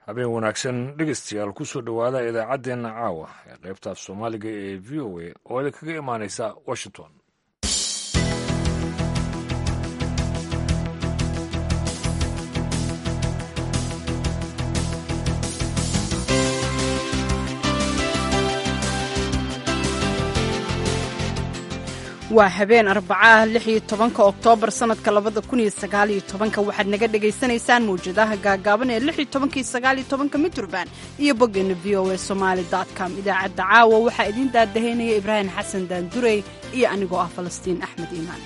habeen wanaagsan dhegeystayaal kusoo dhowaada idaacaddeenna caawa ee qaybta soomaaliga ee v o a oo idin kaga imaaneysa washington waa habeen arbacaah lix iyo tobanka oktoobar sanadka labada kun iyo sagaal iyo tobanka waxaad naga dhagaysanaysaan mawjadaha gaagaaban ee lix iyo tobanka iyo sagaal iyo tobanka mitrban iyo boggeena v o a somaali dot com idaacadda caawa waxaa idiin daadahaynaya ibraahim xasan daandurey iyo anigoo ah falastiin axmed iimaan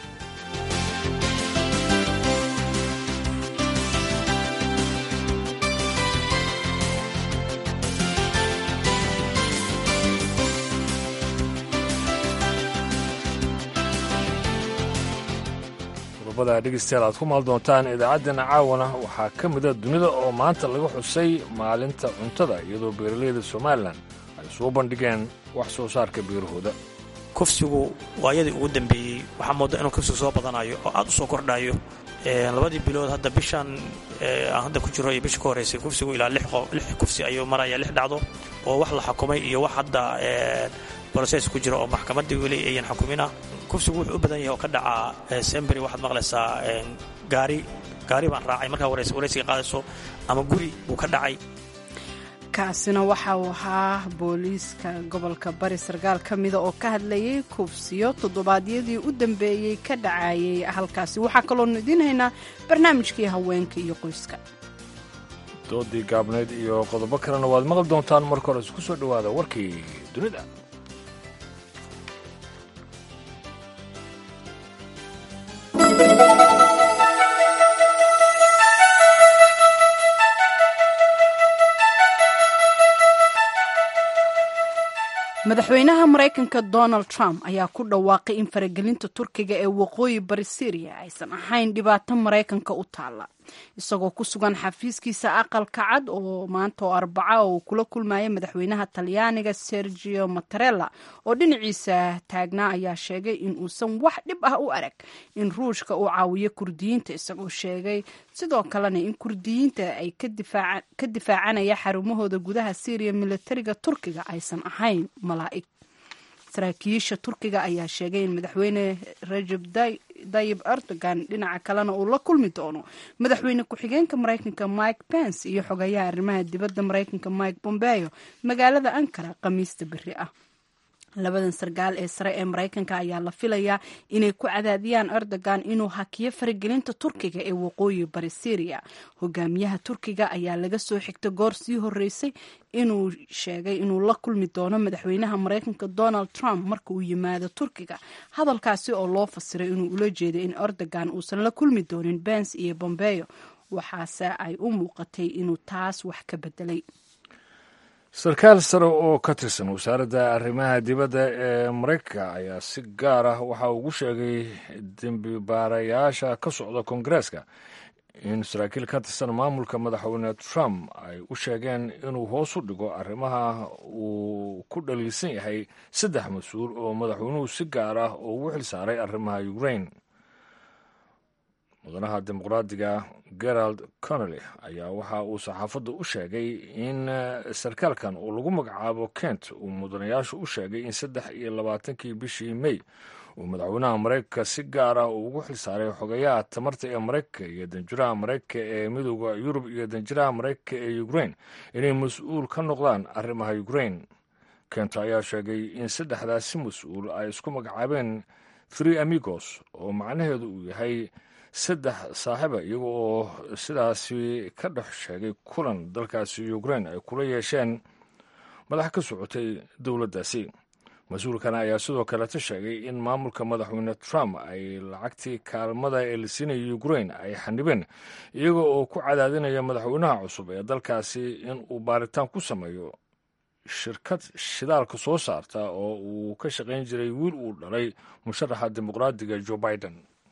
qodobada dhegeystayaal aad ku maal doontaan idaacaddeenna caawana waxaa ka mida dunida oo maanta laga xusay maalinta cuntada iyadoo beeralayda somalilan ay soo bandhigeen wax soo saarka beerahooda kufsigu waayadii ugu dambeeyey waxaa mooda inuu kufsigu soo badanayo oo aad u soo kordhayo labadii bilood hadda bishan aan hadda ku jiro iyo bisha ka horreysay kufsigu ilaa lix kufsi ayuu maraya lix dhacdo oo wax la xukumay iyo wax hadda broses ku jira oo maxkamaddii weli ayan xukumina kufsigu wuxuu u badan yahay oo ka dhacaa semberi waxaad maqlaysaa gaari gaari baan raacay markaa waraysiga qaadayso ama guri buu ka dhacay kaasina waxa uu ahaa booliiska gobolka bari sarkaal ka mida oo ka hadlayay kufsiyo toddobaadyadii u dambeeyey ka dhacayay halkaasi waxaa kaloonu idiin haynaa barnaamijkii haweenka iyo qoyska doodii gaabnayd iyo qodobo kalena waad maqli doontaan marka hore isku soo dhowaada warkii dunida madaxweynaha maraykanka donald trump ayaa ku dhawaaqay in faragelinta turkiga ee waqooyi bari syriya aysan ahayn dhibaato maraykanka u taalla isagoo ku sugan xafiiskiisa aqalka cad oo maanta oo arbaca oo uu kula kulmaya madaxweynaha talyaaniga sergio mattarella oo dhinaciisa taagnaa ayaa sheegay in uusan wax dhib ah u arag in ruushka uu caawiyo kurdiyiinta isagoo sheegay sidoo kalena in kurdiyiinta ay ka difaacanaya xarumahooda gudaha syriya militariga turkiga aysan ahayn malaa'ig saraakiisha turkiga ayaa sheegay in madaxweyne rajab dayib erdogan dhinaca kalena uu la kulmi doono madaxweyne ku-xigeenka maraykanka mike pence iyo xogayaha arrimaha dibadda maraykanka mike bombeo magaalada ankara khamiista beri ah labadan sarkaal ee sare ee maraykanka ayaa la filayaa inay ku cadaadiyaan erdogan inuu hakiyo faragelinta turkiga ee waqooyi bari syriya hogaamiyaha turkiga ayaa laga soo xigta goor sii horeysay inuu sheegay inuu la kulmi doono madaxweynaha maraykanka donald trump marka uu yimaado turkiga hadalkaasi oo loo fasiray inuu ula jeeday in erdogan uusan la kulmi doonin bens iyo bombeo waxaase ay u muuqatay inuu taas wax ka bedelay sarkaal sare oo ka tirsan wasaaradda arrimaha dibadda ee maraykanka ayaa si gaar ah waxa ugu sheegay dembi baarayaasha ka socda koongareeska in saraakiil ka tirsan maamulka madaxweyne trump ay u sheegeen inuu hoos u dhigo arrimaha uu ku dhaliilsan yahay saddex mas-uul oo madaxweynuhu si gaar ah ugu xil saaray arrimaha ukraine mudanaha dimuqraadiga gerald connolly ayaa waxa uu saxaafadda u sheegay in sarkaalkan uu lagu magacaabo kent uu mudanayaashu u sheegay in saddex iyo labaatankii bishii may uu madaxweynaha maraykanka si gaar ah uu ugu xilsaaray xogayaha tamarta ee maraykanka iyo danjiraha maraykanka ee midooda yurub iyo danjiraha maraykanka ee ukraine inay mas-uul ka noqdaan arrimaha ukraine kent ayaa sheegay in saddexdaasi mas-uul ay isku magacaabeen three amigos oo macnaheedu uu yahay saddex saaxiiba iyaga oo sidaasi ka dhex sheegay kulan dalkaasi ukraine ay kula yeesheen madax ka socotay dowladdaasi mas-uulkan ayaa sidoo kaleta sheegay in maamulka madaxweyne trump ay lacagtii kaalmada ee la siinaya ukraine ay xanibeen iyaga oo ku cadaadinaya madaxweynaha cusub ee dalkaasi in uu baaritaan ku sameeyo shirkad shidaalka soo saarta oo uu ka shaqayn jiray wiil uu dhalay musharaxa dimuqraadiga joe biden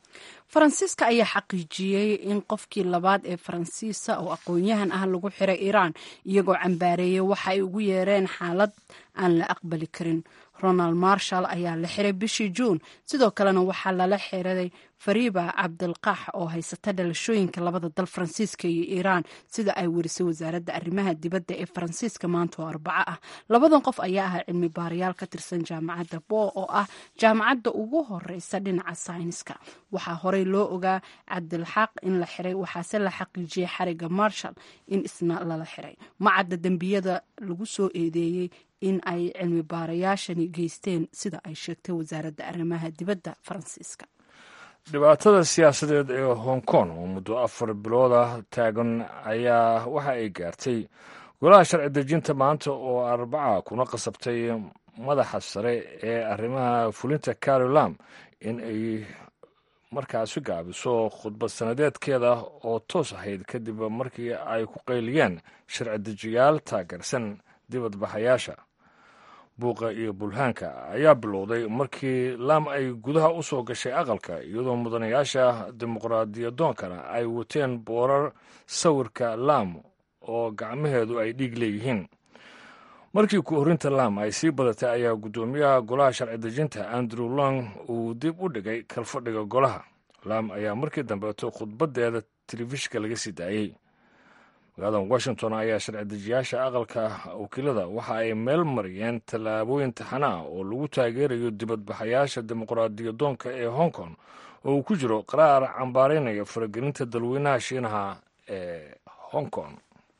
faransiiska ayaa xaqiijiyey in qofkii labaad ee faransiisa oo aqoon-yahan ah lagu xiray iiraan iyagoo cambaareeyey waxa ay ugu yeereen xaalad aan la aqbali karin ronald marshall ayaa la xiray bishii juun sidoo kalena waxaa lala xiray fariba cabdilqaax oo haysata dhalashooyinka labada dal faransiiska iyo iiraan sida ay werisay wasaaradda arrimaha dibadda ee faransiiska maanta oo arbaco ah labadan qof ayaa ahaa cilmi baarayaal ka tirsan jaamacadda bo oo ah jaamacadda ugu horeysa dhinaca sayniska waxaa horey loo ogaa cabdilxaaq in la xiray waxaase la xaqiijiyey xariga marshall in isna lala xiray macadda dembiyada lagu soo eedeeyey in ay cilmi baarayaashani geysteen sida ay sheegtay wasaaradda arrimaha dibadda faransiiska dhibaatada siyaasadeed ee hong kong oo muddo afar bilood ah taagan ayaa waxa ay gaartay golaha sharci dejinta maanta oo arbaca kuna qasabtay madaxa sare ee arrimaha fulinta carolam in ay markaasi gaabiso khudbad sanadeedkeeda oo toos ahayd kadib markii ay ku qayliyeen sharci dejiyaal taageersan dibadbaxayaasha buuqa iyo bulhaanka ayaa bilowday markii laam ay gudaha u soo gashay aqalka iyadoo mudanayaasha dimuqraadiyadoonkana ay wateen boorar sawirka laam oo gacmaheedu ay dhiig leeyihiin markii ku-horinta laam ay sii badatay ayaa guddoomiyaha golaha sharci dejinta andrew long uu dib u dhigay kalfadhiga golaha laam ayaa markii dambeeto khudbaddeeda telefishinka laga sii daayey magaalada washington ayaa sharci dejiyaasha aqalka wakiilada waxa ay meel mariyeen tallaabooyin taxana ah oo lagu taageerayo dibadbaxayaasha dimuqraadiyadoonka ee hong kong oo uu ku jiro qaraar cambaaraynaya faragelinta dalweynaha shiinaha ee hong kong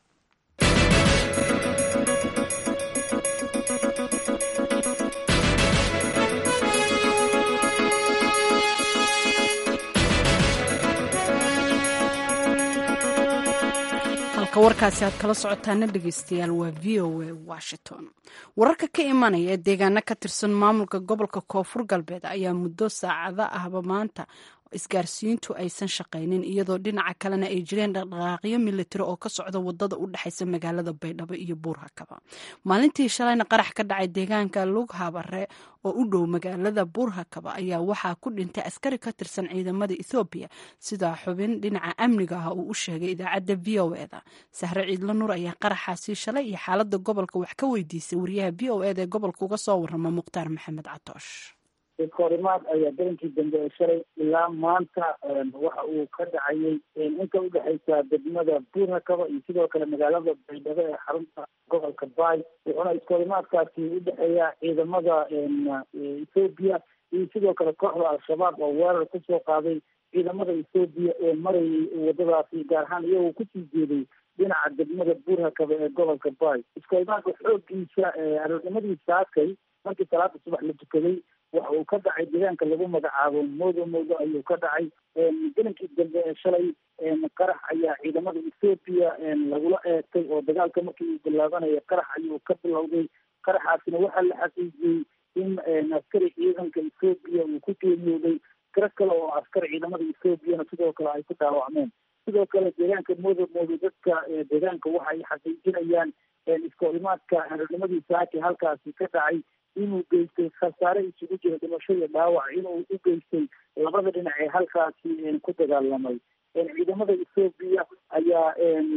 warkaasi aad kala socotaana dhegeystayaal waa v o a washington wararka ka imanaya ee deegaano ka tirsan maamulka gobolka koonfur galbeed ayaa muddo saacado ahba maanta isgaarsiintu aysan shaqaynin iyadoo dhinaca kalena ay jireen dhaqdhaqaaqyo militari oo ka socda wadada u dhexaysa magaalada baydhabo iyo buurhakaba maalintii shalayna qarax ka dhacay deegaanka lughabare oo u dhow magaalada buurhakaba ayaa waxaa ku dhintay askari ka tirsan ciidamada ethoobiya sida xubin dhinaca amniga ah uu u sheegay idaacadda v o eda sahre ciidlo nuur ayaa qaraxaasi shalay iyo xaalada gobolka wax ka weydiisay wariyaha v o eda ee gobolka uga soo warama mukhtaar maxamed catoosh iskahorimaad ayaa darankii dambe ee shalay ilaa maanta waxa uu ka dhacayay inta udhexaysa degmada buurhakaba iyo sidoo kale magaalada baydhabo ee xarunta gobolka baay wuxuuna iskahorimaadkaasi udhexeeya ciidamada ethoobiya iyo sidoo kale kooxda al-shabaab oo weerar kusoo qaaday ciidamada ethoobiya ee marayay wadadaasi gaar ahaan iyagoo kusii jeeday dhinaca degmada buurhakaba ee gobolka baay iskahorimaadka xoogiisa aroornimadii saakay markii salaada subax la tukaday waxa uu ka dhacay deegaanka lagu magacaabo moodo moodo ayuu ka dhacay dalankii dambe ee shalay qarax ayaa ciidamada ethoobiya lagula eegtay oo dagaalka markii uu bilaabanaya qarax ayuu ka bilowday qaraxaasina waxaa la xaqiijiyey in askari ciidanka ethoobiya uu ku geeriyooday tiro kale oo askar ciidamada ethoobiana sidoo kale ay ku dhaawacmeen sidoo kale deegaanka moodo moodo dadka deegaanka waxa ay xaqiijinayaan iskahorimaadka aroornimadii saaki halkaasi ka dhacay inuu geystay khasaare isugu jira dhimasho iyo dhaawac inuu u geystay labada dhinac ee halkaasi ku dagaalamay ciidamada ethoobiya ayaa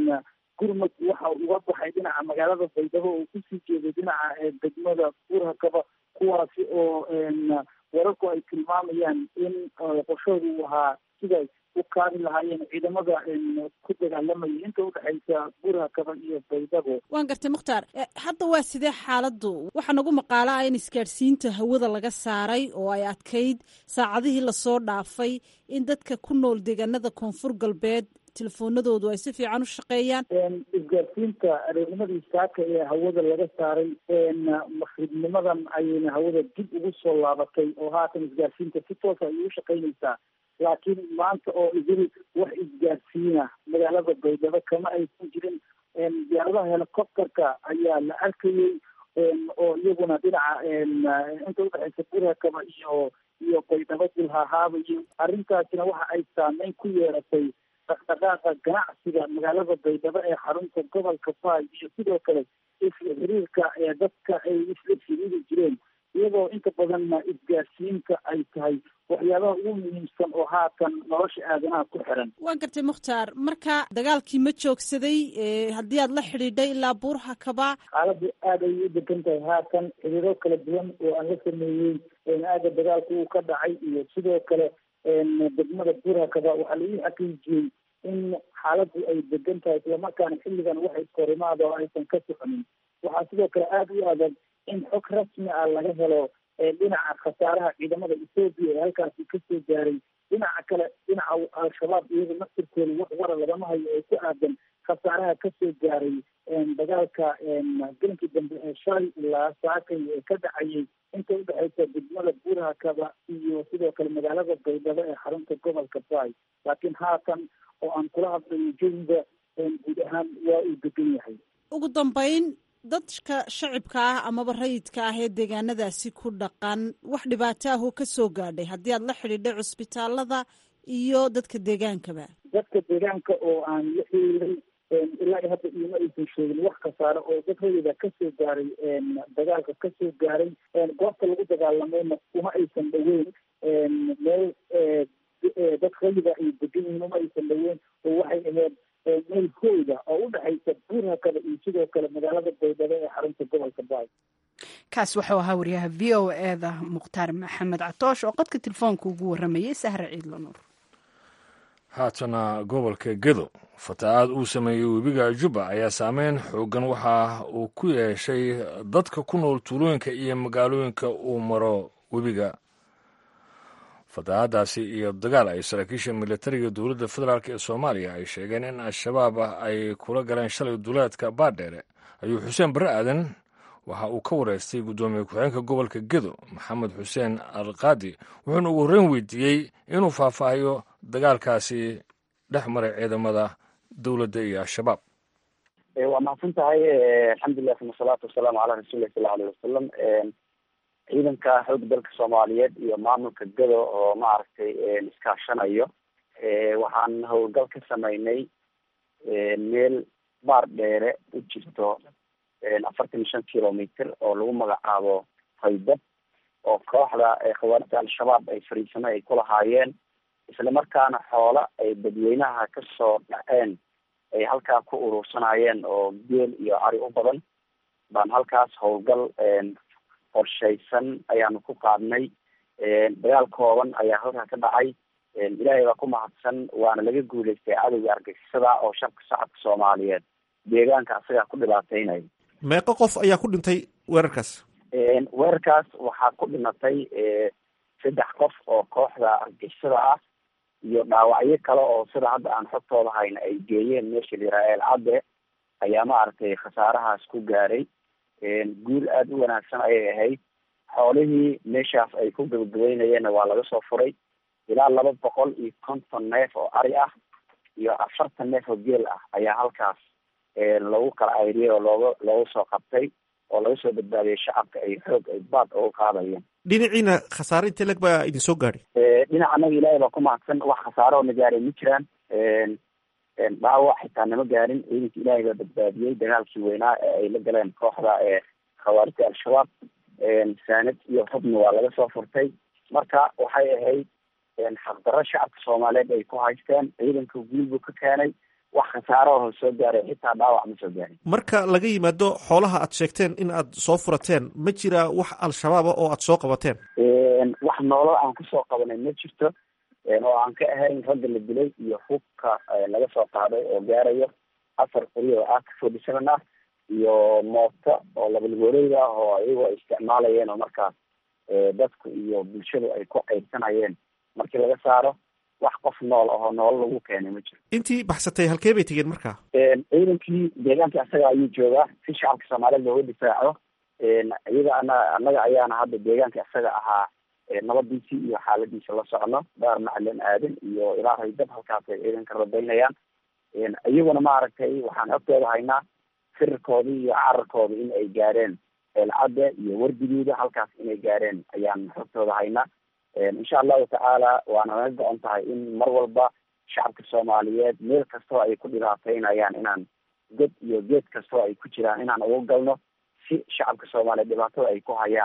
gurmud waxa uga baxay dhinaca magaalada baydhabo oo kusii jeeday dhinaca degmada buurhakaba kuwaasi oo wararku ay tilmaamayaan in qorshooda uu ahaa siday u kaabi lahaayeen ciidamada ku dagaalamaya inta udhexaysa buurhakaba iyo baydhabo waan gartay mukhtaar hadda waa sidee xaaladdu waxaa nagu maqaala ah in isgaadhsiinta hawada laga saaray oo ay adkayd saacadihii lasoo dhaafay in dadka ku nool deegaanada koonfur galbeed telefoonadoodu ay si fiican u shaqeeyaan isgaadsiinta aroornimadii saaka ee hawada laga saaray maqribnimadan ayayna hawada dib ugu soo laabatay oo haatan isgaadsiinta si toosa ayay u shaqeynaysaa laakiin maanta oo idil wax isgaadsiina magaalada baydhabo kama aysan jirin diyaaradaha helicopterka ayaa la arkayey oo iyaguna dhinaca inta udhexaysa buurhakaba iyo iyo baydhabo dulhahaabayo arrintaasina waxa ay saameyn ku yeeratay dhaqdhaqaaqa ganacsiga magaalada baydhabo ee xarunta gobolka baay iyo sidoo kale isla xiriirka ee dadka ay isla xiriiri jireen iyagoo inta badanna isgaarsiinta ay tahay waxyaabaha ugu muhiimsan oo haatan nolosha aadanaha ku xiran waan gartay mukhtaar marka dagaalkii ma joogsaday haddii aad la xidhiidhay ilaa buurha kaba xaaladdu aad ayay u degan tahay haatan xiriiro kala duwan oo aan la sameeyey aaga dagaalka uu ka dhacay iyo sidoo kale degmada buurha kaba waxaa lagu xaqiijiyey in xaaladdu ay degan tahay islamarkaana xilligan wax iskorimaada oo aysan ka soconin waxaa sidoo kale aada u adag in xog rasmi ah laga helo dhinaca khasaaraha ciidamada ethoobiya ee halkaasi kasoo gaaray dhinaca kale dhinaca al-shabaab iyaga naftirkooda wax wara lagama hayo oo ku aadan khasaaraha kasoo gaaray dagaalka gelinkii dambe ee shalay ilaa saakay ee ka dhacayay inta udhexaysa degmada buuraha kaba iyo sidoo kale magaalada baydhabo ee xarunta gobolka bay laakiin haatan oo aan kula hadlayo jawiga guud ahaan waa uu degan yahay ugu dambeyn dadka shacibka ah amaba rayidka ah ee deegaanadaasi ku dhaqan wax dhibaato ah oo ka soo gaadhay haddii aad la xidhiidhay cusbitaalada iyo dadka deegaankaba dadka deegaanka oo aan la xiriiray ilaa iyo hadda iima aysan sheegin wax khasaare oo dad rayida kasoo gaaray dagaalka kasoo gaaray goobta lagu dagaalamayna uma aysan dhaweyn meel dad rayida ay degan yihiin uma aysan dhaweyn oo waxay ahayd meel hooyda oo u dhexaysa buurhakada iyo sidoo kale magaalada baydhabo ee xarunta gobolka baay kaas wuxuu ahaa wariyaha v o eda mukhtaar maxamed catoosh oo qadka telefoonka ugu waramayay sahre ciidla nuur haatana gobolka gedo fatahaad uu sameeyey webiga jubba ayaa saameyn xoogan waxa uu ku yeeshay dadka ku nool tuulooyinka iyo magaalooyinka uu maro webiga fatahaadaasi iyo dagaal ay saraakiisha militariga dowladda federaalk ee soomaaliya ay sheegeen in al-shabaab ay kula galeen shalay duleedka baadheere ayuu xuseen barre aadan waxa uu ka wareystay guddoomiye ku-xigeenka gobolka gedo maxamed xuseen alqaadi wuxuuna ugu horreyn weydiiyey inuu faahfaahiyo dagaalkaasi dhex maray ciidamada dowladda iyo al-shabaab waa mahadsan tahay alxamdulilah uma salaatu wasalaamu calaa rasuulilah sala aleyh wasalam ciidanka xoogga dalka soomaaliyeed iyo maamulka gado oo maaragtay iskaashanayo waxaan howlgal ka sameynay meel baar dheere u jirto afartan iyo shan kilometer oo lagu magacaabo haydab oo kooxda khawaarijta al-shabaab ay fariisano ay ku lahaayeen isla markaana xoola ay dadweynaha kasoo dhaceen ay halkaa ku urursanayeen oo geel iyo ari u badan baan halkaas howlgal qorshaysan ayaanu ku qaadnay dagaal kooban ayaa halkaa ka dhacay ilaahay baa ku mahadsan waana laga guuleystay cadowga argagixisada oo shabka shacabka soomaaliyeed deegaanka asagaa ku dhibaateynayo meeqo qof ayaa ku dhintay weerarkaas weerarkaas waxaa ku dhimatay saddex qof oo kooxda argagixisada ah iyo dhaawacyo kale oo sida hadda aan xogtooda hayna ay geeyeen meesha lirael cadde ayaa maaragtay khasaarahaas ku gaaray guul aada u wanaagsan ayay ahayd xoolihii meeshaas ay ku gabagabeynayeenna waa laga soo furay ilaa laba boqol iyo konton neef oo ari ah iyo afartan neef oo geel ah ayaa halkaas lagu kala ayriyay oo looga looga soo qabtay oo laga soo badbaadiyay shacabka ay xoog ay baad uga qaadayeen dhinaciina khasaare inte leg baa idin soo gaadhay dhinaca anaga ilaahay baa ku mahadsan wax khasaare oo na gaaray ma jiraan dhaawac xitaa nama gaarin ciidanka ilaahay baa badbaadiyey dagaalkii weynaa ee ay la galeen kooxda ee khawaarijta al-shabaab saanad iyo xubna waa laga soo furtay marka waxay ahayd xaqdarro shacabka soomaaliyeed ay ku haysteen ciidanka guul buu ka keenay wax khasaaro oo soo gaaray xitaa dhaawac ma soo gaarin marka laga yimaado xoolaha aad sheegteen in aad soo furateen ma jira wax al-shabaaba oo aad soo qabateen wax noolal aan kusoo qabanay ma jirto oo aan ka ahayn ragga la dilay iyo hubka laga soo qaaday oo gaarayo afar qori oo ah forty seven ah iyo mooto oo labalgooleyda ah oo iyagoo ay isticmaalayeen oo markaas dadku iyo bulshadu ay ku qaybsanayeen markii laga saaro wax qof nool ahoo noolo lagu keenay ma jiro intii baxsatay halkee bay tegeen markaa ciidankii deegaanka asaga ayuu joogaa si shacabka soomaaliyeed looga difaaco iyaga ana annaga ayaana hadda deegaanka isaga ahaa nabadiisii iyo xaaladiisa la socno daar macalin aadan iyo ilaa haydab halkaas ay ciidanka rabaynayaan iyaguna maaragtay waxaan xogtooda haynaa firarkoodii iyo cararkoodii in ay gaareen eelcadde iyo wardigiida halkaas inay gaareen ayaan xogtooda haynaa insha allahu tacaala waana naga go-on tahay in mar walba shacabka soomaaliyeed meel kastoo ay ku dhibaateynayaan inaan god iyo geed kastoo ay ku jiraan inaan uga galno si shacabka soomaaliyeed dhibaatada ay ku hayaan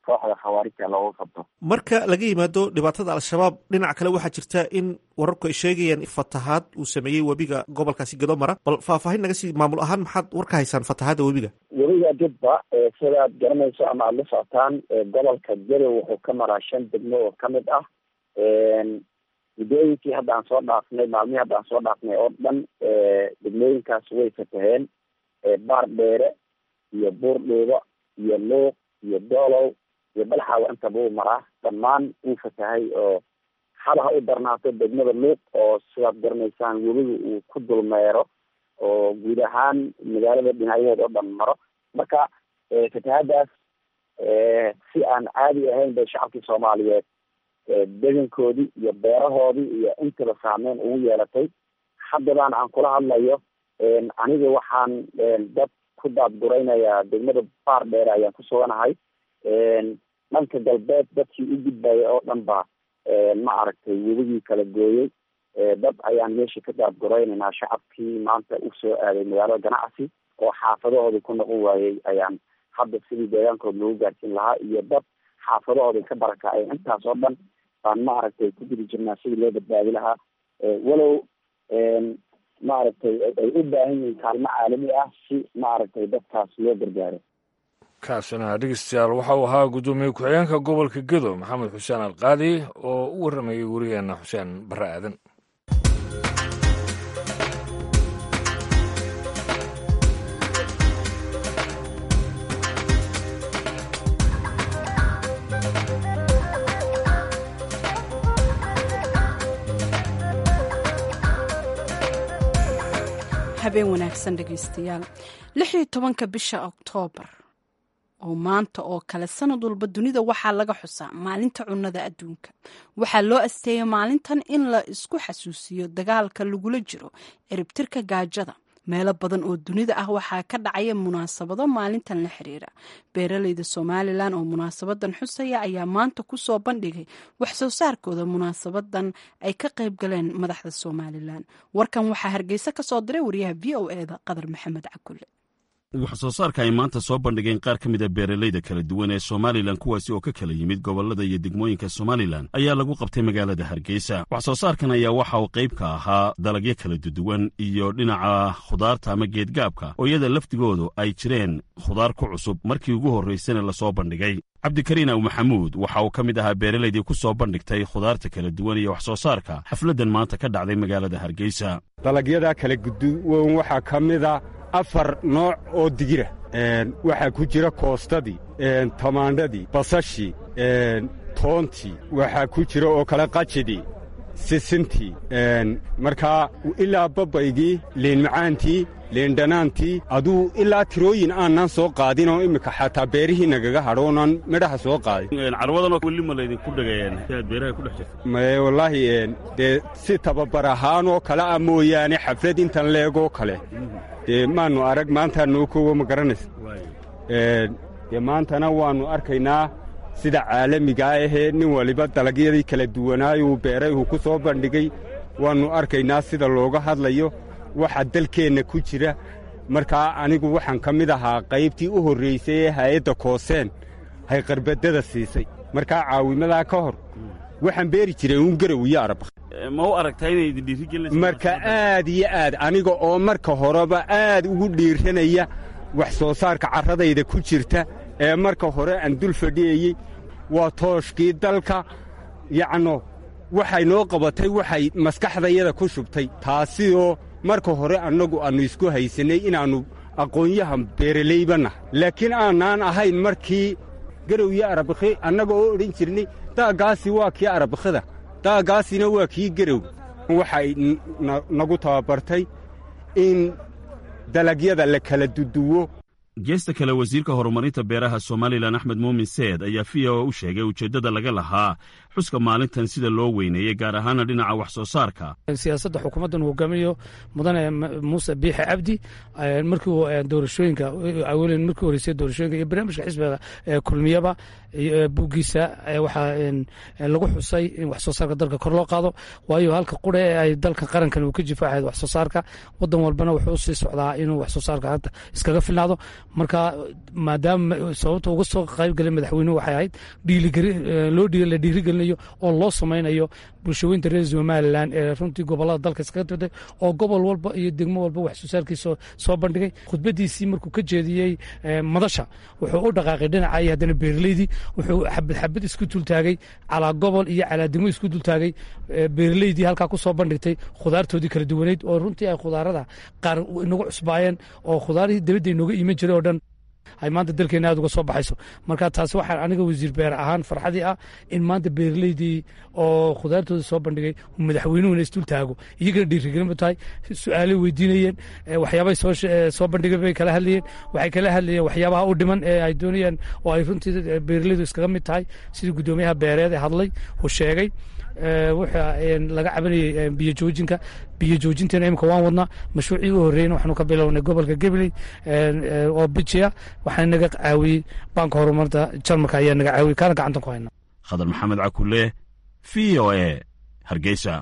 kooxda khawaarijta looga qabto marka laga yimaado dhibaatada al-shabaab dhinaca kale waxaa jirta in wararku ay sheegayaan fatahaad uu sameeyey webiga gobolkaasi gedo mara bal faahfaahin naga sii maamul ahaan maxaad war ka haysaan fatahaadda webiga webiga jubba sidaad garanayso ama aada la socotaan gobolka gedo wuxuu ka maraa shan degmo oo kamid ah muddooyinkii hadda aan soo dhaafnay maalmihii hadda aan soo dhaafnay oo dhan degmooyinkaas way fataheen baar dheere iyo buurdhuuba iyo luuq iyo doolow iyo balxaawa intaba uu maraa dhammaan wuu fatahay oo haba ha u darnaato degmada luuq oo sidaad garanaysaan webiga uu ku dulmeero oo guud ahaan magaalada dhinacyaheeda oo dhan maro marka fatahaadaas si aan caadi ahayn bay shacabkii soomaaliyeed degankoodii iyo beerahoodii iyo intaba saameyn ugu yeelatay haddabaan aan kula hadlayo aniga waxaan dad ku daadguraynayaa degmada baar dheere ayaan ku suganahay dhanka galbeed dadkii u gudbaya oo dhan ba ma aragtay webigii kala gooyey dad ayaan meesha ka daadguraynaynaa shacabkii maanta usoo aaday magaalada ganacsi oo xaafadahoodii ku noqon waayey ayaan hadda sidii deegaankood loogu gaarsiin lahaa iyo dad xaafadahoodii ka barakacay intaas oo dhan baan ma aragtay ku jiri jirnaa sidii loo badbaadi lahaa walow maaragtay ay u baahan yihiin kaalmo caalami ah si maaragtay dadkaas loo gargaaro kaasina dhegeystayaal waxa uu ahaa guddoomiye ku-xigeenka gobolka gedo maxamed xuseen alqaadi oo u warramayay werigeena xuseen barre aadan habeen wanaagsan dhegeystayaal lix iyo tobanka bisha oktoobar oo maanta oo kale sanad walba dunida waxaa laga xusaa maalinta cunnada adduunka waxaa loo asteeyay maalintan in la isku xasuusiyo dagaalka lagula jiro eribtirka gaajada meelo badan oo dunida ah waxaa ka dhacaya munaasabado maalintan la xiriira beeraleyda somalilan oo munaasabadan xusaya ayaa maanta kusoo bandhigay wax soo saarkooda munaasabadan ay ka qayb galeen madaxda somalilan warkan waxaa hargeysa ka soo diray wariyaha v o eda qadar maxamed cakulle wax soo saarka ay maanta soo bandhigeen qaar ka mid a beeralayda kala duwan ee somalilan kuwaasi oo ka kala yimid gobollada iyo degmooyinka somalilan ayaa lagu qabtay magaalada hargeysa wax soo saarkan ayaa waxa uu qayb ka ahaa dalagyo kala duduwan iyo dhinaca khudaarta ama geedgaabka oo iyada laftigoodu ay jireen khudaar ku cusub markii ugu horraysana lasoo bandhigay cabdikariin aw maxamuud waxa uu ka mid ahaa beeralaydii ku soo bandhigtay khudaarta kala duwan iyo wax soo saarka xafladdan maanta ka dhacday magaalada hargeysa dalagyada kala guduwan waxaa ka mida afar nooc oo digira waxaa ku jira koostadii tamaandhadii basashii toontii waxaa ku jira oo kale qajidii sisintii markaa ilaa babaygii liinmacaantii liindhanaantii aduu ilaa tirooyin aanan soo qaadin oo immika xataa beerihii nagaga hadho oonan midhaha soo qaadin carwadanoo weli ma laydinku dhagayeen aad beeraha ku dhex jirta maye wallaahi dee si tababar ahaan oo kale ah mooyaane xaflad intan leegoo kale dee maannu arag maantaa noo koowo ma garanaysa dee maantana waannu arkaynaa sida caalamigaa ahee nin waliba dalagyadii kala duwanaayuu beeray uu ku soo bandhigay waannu arkaynaa sida looga hadlayo waxa dalkeenna ku jira markaa anigu waxaan ka mid ahaa qaybtii u horraysay ee haayadda kooseen hay qarbaddada siisay markaa caawimadaa ka hor waxaan beeri jiray uun garow iyo arab ma u aragtaa inay idin dhiirigelinaysa marka aad iyo aad aniga oo marka horeba aad ugu dhiiranaya wax soo saarka carradayda ku jirta ee marka hore aan dul fadhiyayey waa tooshkii dalka yacno waxay noo qabatay waxay maskaxdayada ku shubtay taasioo marka hore annagu aannu isku haysannay inaannu aqoonyahan beeralayba nahay laakiin aanaan ahayn markii garow iyo arabakhi annaga oo odhan jirnay daaggaasi waa kii arabakhida daaggaasina waa kii garow waxay nagu tababartay in dalagyada la kala duduwo geesta kale wasiirka horumarinta beeraha somalilan axmed muumin seed ayaa v o u sheegay ujeeddada laga lahaa xuska maalintan sida loo weyneeyey gaar ahaana dhinaca wax soo saarka siyaasadda xukuumaddan uu hogaaminayo mudane muuse biixe cabdi markii doorashooyinka awelen markii horeysay doorashooyinka iyo barnaamijka xisbiga kulmiyaba buuggiisa waxaa lagu xusay in wax soo saarka dalka kor loo qaado waayo halka qura ee ay dalka qarankan uu ka jifaacayd wax soo saarka wadan walbana wuxuu usii socdaa inuu wax soo saarka hadda iskaga filnaado marka maadaama sababta uga soo qayb galay madaxweynuhu waxay ahayd loo la dhiirigelinayo oo loo samaynayo bulshooyinta reer somalilan ee runtii gobolada dalka iskaga tirtay oo gobol walba iyo degmo walba wax soo saarkiisa soo bandhigay khudbadiisii markuu ka jeediyey madasha wuxuu u dhaqaaqay dhinacay haddana beeraleydii wuxuu xabad xabad isku dultaagay calaa gobol iyo calaa degmo isku dultaagay beeraleydii halkaa ku soo bandhigtay khudaartoodii kala duwaneyd oo runtii ay khudaarada qaar inagu cusbaayeen oo khudaarihii dabadda inooga iiman jiray oo dhan ay maanta dalkeena aad uga soo baxayso marka taasi waxaa aniga wasiir beer ahaan farxadii ah in maanta beeraleydii oo khudaartooda soo bandhigay madaxweynuhuna isdul taago iyagana dhiirigelin ba tahay su-aalay weydiinayeen waxyaabay soo bandhigeen bay kala hadlayeen waxay kala hadlayeen waxyaabaha u dhiman ee ay doonayaan oo ay runtii beeraleydu iskaga mid tahay sidii guddoomiyaha beereed ee hadlay uu sheegay waxa laga cabanayey biyo joojinka biyo joojinteena imika waan wadnaa mashruucii u horreeyna waxaanu ka bilownay gobolka gabley oo bijiya waxaa naga caawiyey baanka horumarta jarmalka ayaa naga caawiyey kaana gacantan ku hayna khadar maxamed cakule v o e hargeysa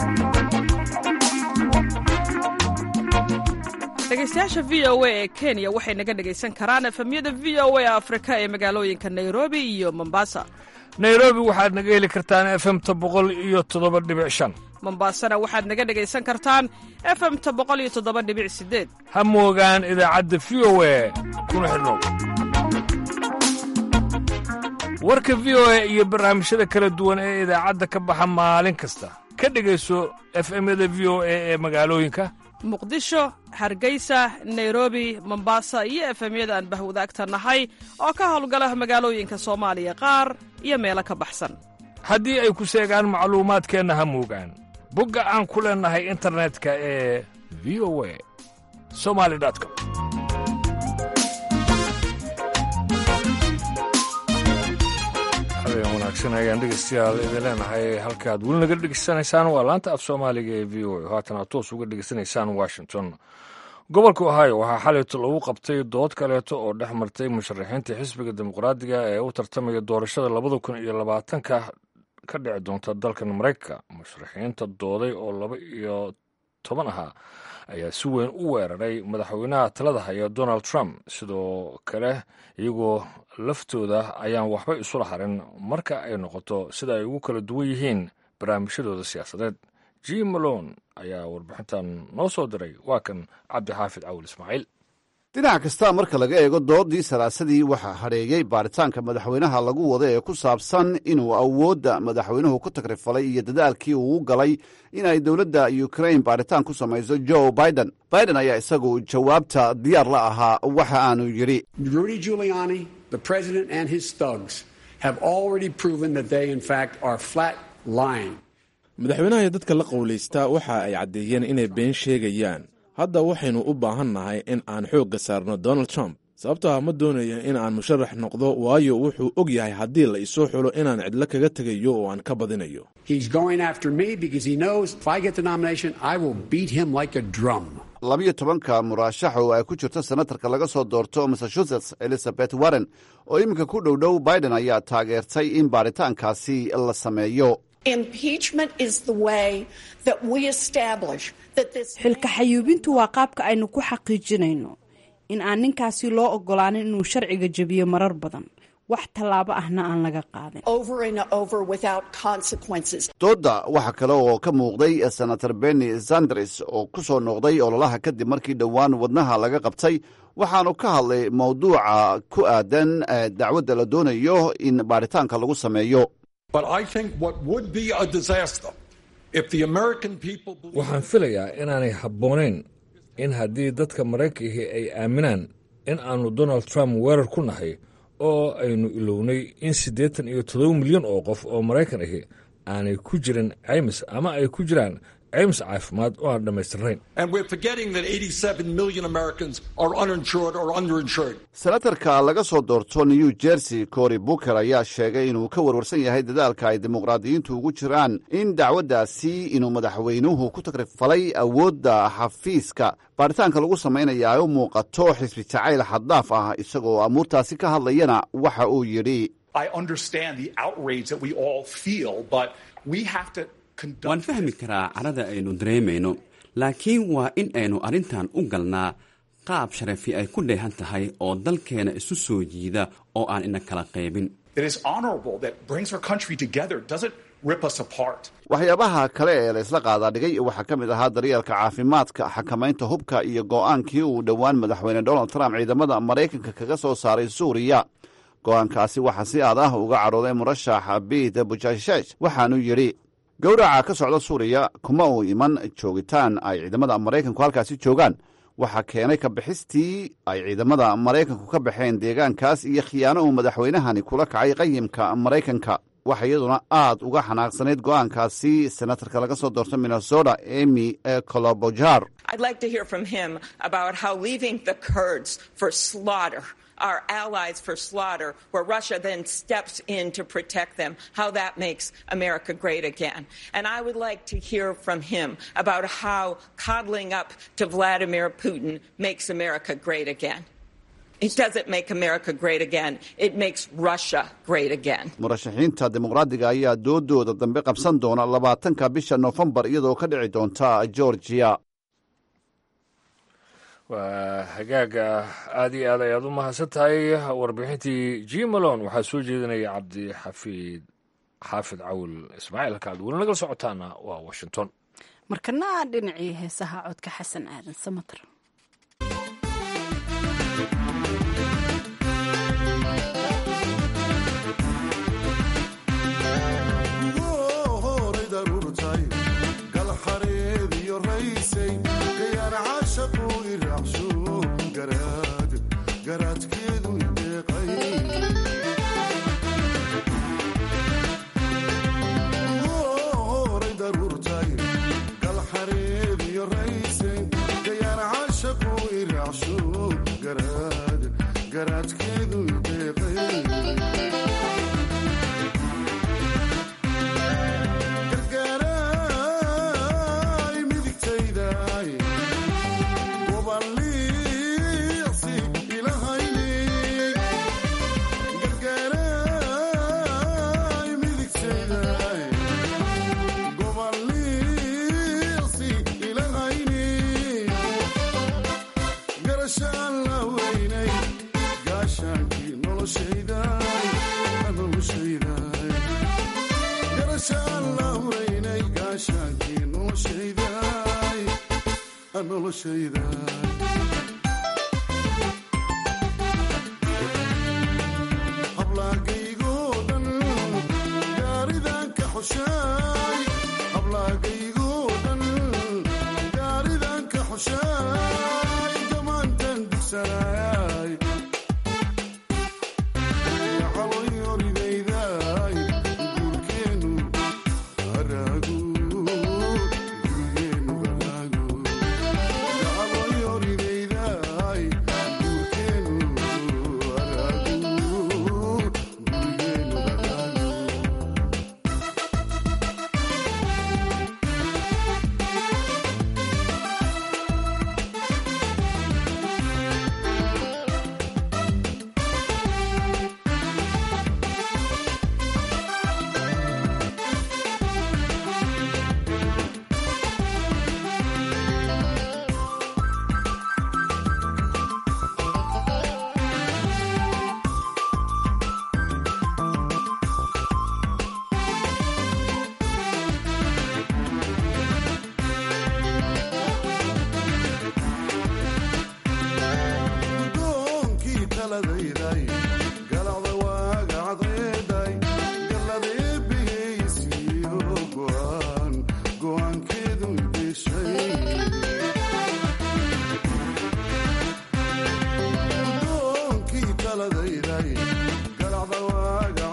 dhegeystayaasha v o a ee kenya waxay naga dhegaysan karaan efemyada v o a afrika ee magaalooyinka nairobi iyo mombasa nairobi waxaad naga heli kartaan efemta boqol iyo toddoba dhibic shan mombaasana waxaad naga dhegaysan kartaan efemta boqol iyo toddoba dhibic sideed ha moogaan idaacadda v o a kuna xidhnow warka v o a iyo barnaamijyada kala duwan ee idaacadda ka baxa maalin kasta ka dhegayso efemyada v o a ee magaalooyinka muqdisho hargeysa nairobi mombasa iyo efemyada aan bahwadaagta nahay oo ka howlgala magaalooyinka soomaaliya qaar iyo meelo ka baxsan haddii ay ku seegaan macluumaadkeenna ha moogaan bogga aan ku leennahay internetka ee v o a somali com habeen wanaagsan ayaan dhegeystayaal idin leenahay halkaad weli naga dhegeysanaysaan waa laanta af soomaaliga ee v o a haatan aad toos uga dhegeysanaysaan washington gobolka ohio waxaa xalayto lagu qabtay dood kaleeto oo dhex martay musharaxiinta xisbiga dimuqraadiga ee u tartamaya doorashada labada kun iyo labaatanka ka dhici doonta dalkan maraykanka musharaxiinta dooday oo laba iyo toban ahaa ayaa si weyn u weeraray madaxweynaha talada haya donald trump sidoo kale iyagoo laftooda ayaan waxba isula harin marka ay noqoto sida ay ugu kala duwan yihiin barnaamijyadooda siyaasadeed jim malone ayaa warbixintan noo soo diray waa kan cabdixaafid cawil ismaaciil dhinac kasta marka laga eego doodii salaasadii waxaa hadheeyey baaritaanka madaxweynaha lagu wada ee ku saabsan inuu awoodda madaxweynuhu ku tagrifalay iyo dadaalkii uu galay inay dowladda ukrain baaritaan ku samayso joe biden biden ayaa isagu jawaabta diyaar la ahaa waxa aanu yidhi rudy giuliani the president and his thugs have already proven that they in fact are flat lying madaxweynaha iyo dadka la qowlaystaa waxa ay caddeeyeen inay been sheegayaan hadda waxaynu u baahan nahay in aan xoogga saarno donald trump sababto ah ma doonaya in aan musharax noqdo waayo wuxuu og yahay haddii la isoo xulo inaan cidlo kaga tegayo oo aan ka badinayo labiyo tobanka murashax oo ay ku jirto senatarka laga soo doorto massachusetts elizabeth warren oo iminka ku dhowdhow biden ayaa taageertay in baaritaankaasi la sameeyo xilka xayuubintu waa qaabka aynu ku xaqiijinayno in aan ninkaasi loo ogolaanin inuu sharciga jebiyo marar badan wax tallaabo ahna aan laga qaadin doodda waxaa kale oo ka muuqday senator benny sanders oo ku soo noqday ololaha kadib markii dhowaan wadnaha laga qabtay waxaanu ka hadlay mowduuca ku aadan dacwadda la doonayo in baaritaanka lagu sameeyo waxaan filayaa inaanay habboonayn in haddii dadka maraykanka ay aaminaan in aanu donald trump weerar ku nahay oo aynu ilownay in siddeetan iyo toddoba milyan oo qof oo maraykan ahi aanay ku jirin caymis ama ay ku jiraan ceymis caafimaad oo aan dhammaystirnayn And we're forgetting that 87 million Americans are uninsured or underinsured. senatarka laga soo doorto new jersey cory booker ayaa sheegay inuu ka warwarsan yahay dadaalka ay dimuqraadiyiintu ugu jiraan in dacwaddaasi inuu madaxweynuhu ku tagrifalay awoodda xafiiska baaritaanka lagu samaynaya ay u muuqato xisbi jacayl xaddaaf ah isagoo amuurtaasi ka hadlayana waxa uu yidhi I understand the outrage that we all feel, but we have to waan fahmi karaa carada aynu dareemayno laakiin waa in aynu arrintan u galnaa qaab sharafi ay ku dheehan tahay oo dalkeena isu soo jiida oo aan ina kala qaybin that is honorable, that brings our country together, doesn't rip us apart. waxyaabaha kale ee la isla qaadaa dhigay waxaa ka mid ahaa daryeelka caafimaadka xakamaynta hubka iyo go'aankii uu dhowaan madaxweyne donald trump ciidamada maraykanka kaga soo saaray suuriya go'aankaasi waxaa si aad ah uga cadhooday murashaxa biit bujashesh waxaanu yidhi gowraca ka socda suuriya kuma uu iman joogitaan ay ciidamada maraykanku halkaasi joogaan waxaa keenay ka bixistii ay ciidamada maraykanku ka baxeen deegaankaas iyo khiyaano uu madaxweynahani kula kacay qayimka maraykanka waxa iyaduna aad uga xanaaqsanayd go'aankaasi senatarka laga soo doorto minnesota emy colobojar I'd like to hear from him about how leaving the Kurds for slaughter, our allies for slaughter, where Russia then steps in to protect them, how that makes America great again. And I would like to hear from him about how coddling up to Vladimir Putin makes America great again. It doesn't make America great again. It makes Russia great again. murashaxiinta dimuqraadiga ayaa doodooda dambe qabsan doona labaatanka bisha noofembar iyadoo ka dhici doonta georgia waa hagaaga aad iyo aad ayaad u mahadsan tahay warbixintii jimalon waxaa soo jeedinaya cabdixafiid xaafid cawil ismaaciil halka aad weli nagala socotaana waa washington markana dhinacii heesaha codka xasan aadan samater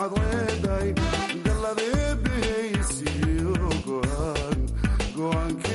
Go on,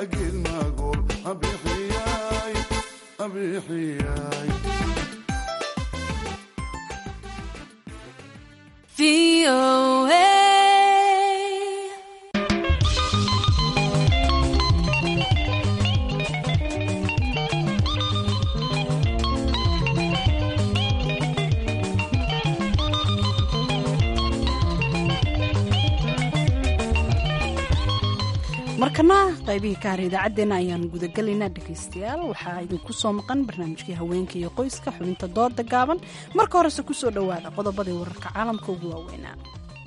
markana qaybihii ka har idaacaddeenna ayaan gudagelaynaa dhegaystayaal waxaa idinku soo maqan barnaamijkii haweenka iyo qoyska xubinta dooda gaaban marka horese ku soo dhowaada qodobadii wararka caalamka ugu waaweynaa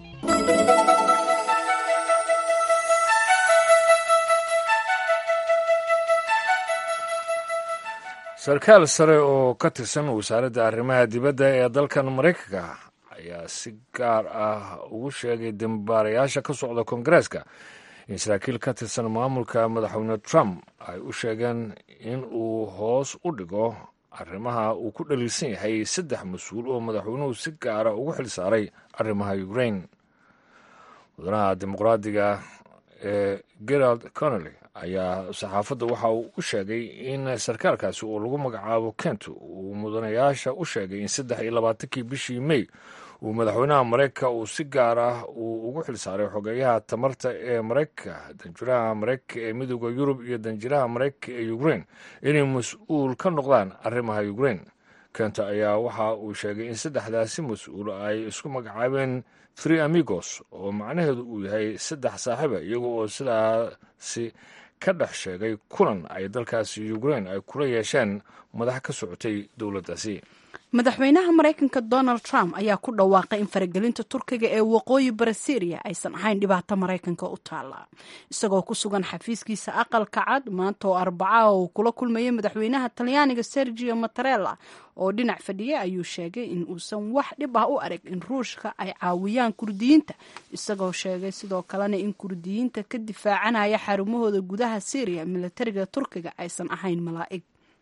sarkaal sare oo ka tirsan wasaaradda arrimaha dibadda ee dalkan maraykanka ayaa si gaar ah ugu sheegay dembaarayaasha ka socda koongareeska in saraakiil ka tirsan maamulka madaxweyne trump ay u sheegeen in uu hoos u dhigo arrimaha uu ku dhaliilsan yahay saddex mas-uul oo madaxweynuhu si gaara ugu xil saaray arrimaha ukrain mudanaha dimuqraadiga ee gerald connolly ayaa saxaafadda waxa uu u sheegay in sarkaalkaasi oo lagu magacaabo kent uu mudanayaasha u sheegay in saddex iyo labaatankii bishii may uu madaxweynaha maraykanka uu si gaar ah uu ugu xil saaray xogeeyaha tamarta ee maraykanka danjiraha maraykanka ee midooda yurub iyo danjiraha maraykanka ee ukrain inay mas-uul ka noqdaan arrimaha ukrain kenta ayaa waxa uu sheegay in saddexdaasi mas-uul ay isku magacaabeen three amigos oo macnaheedu uu yahay saddex saaxiiba iyaga oo sidaasi ka dhex sheegay kulan ay dalkaasi ukrain ay kula yeesheen madax ka socotay dowladdaasi madaxweynaha maraykanka donald trump ayaa ku dhawaaqay in faragelinta turkiga ee waqooyi bari syriya aysan ahayn dhibaato maraykanka u taala isagoo ku sugan xafiiskiisa aqalka cad maanta oo arbaca uu kula kulmayay madaxweynaha talyaaniga sergio matarella oo dhinac fadhiya ayuu sheegay in uusan wax dhib ah u arag in ruushka ay caawiyaan kurdiyiinta isagoo sheegay sidoo kalena in kurdiyiinta ka difaacanaya xarumahooda gudaha syriya militariga turkiga aysan ahayn malaa'ig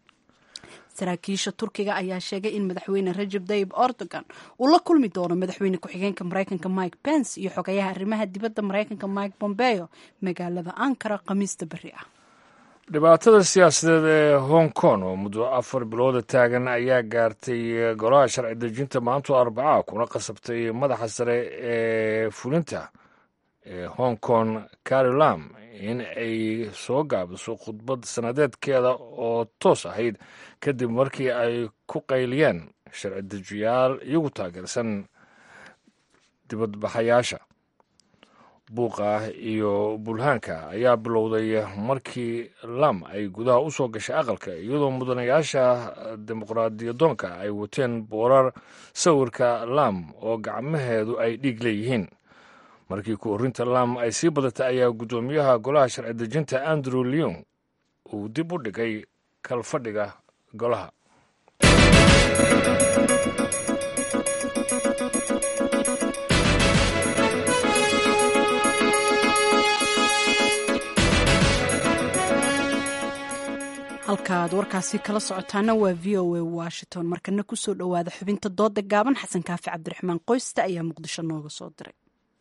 saraakiisha turkiga ayaa sheegay in madaxweyne rajab tayib erdogan uu la kulmi doono madaxweyne ku-xigeenka maraykanka mike pence iyo xogayaha arrimaha dibadda maraykanka mike bombeo magaalada ankara khamiista beri ah dhibaatada siyaasadeed ee hong kong oo muddo afar bilooda taagan ayaa gaartay golaha sharci dejinta maanto arbaca kuna qasabtay madaxa sare ee fulinta ee hong kong carilam in ay soo gaabiso khudbad sanadeedkeeda oo toos ahayd kadib markii ay ku qayliyeen sharci dejiyaal iyagu taageersan dibadbaxayaasha buuqa iyo bulhaanka ayaa bilowday markii lam ay gudaha u soo gashay aqalka iyadoo mudanayaasha dimuqraadiyadoonka ay wateen boorar sawirka lam oo gacmaheedu ay dhiig leeyihiin markii ku-orinta lam ay sii badatay ayaa guddoomiyaha golaha sharci dejinta andrew leon uu dib u dhigay kalfadhiga golaha halkaaad warkaasi kala socotaana waa v o a washington markana kusoo dhowaada xubinta dooda gaaban xasan kaafi cabdiraxmaan qoyste ayaa muqdisho nooga soo diray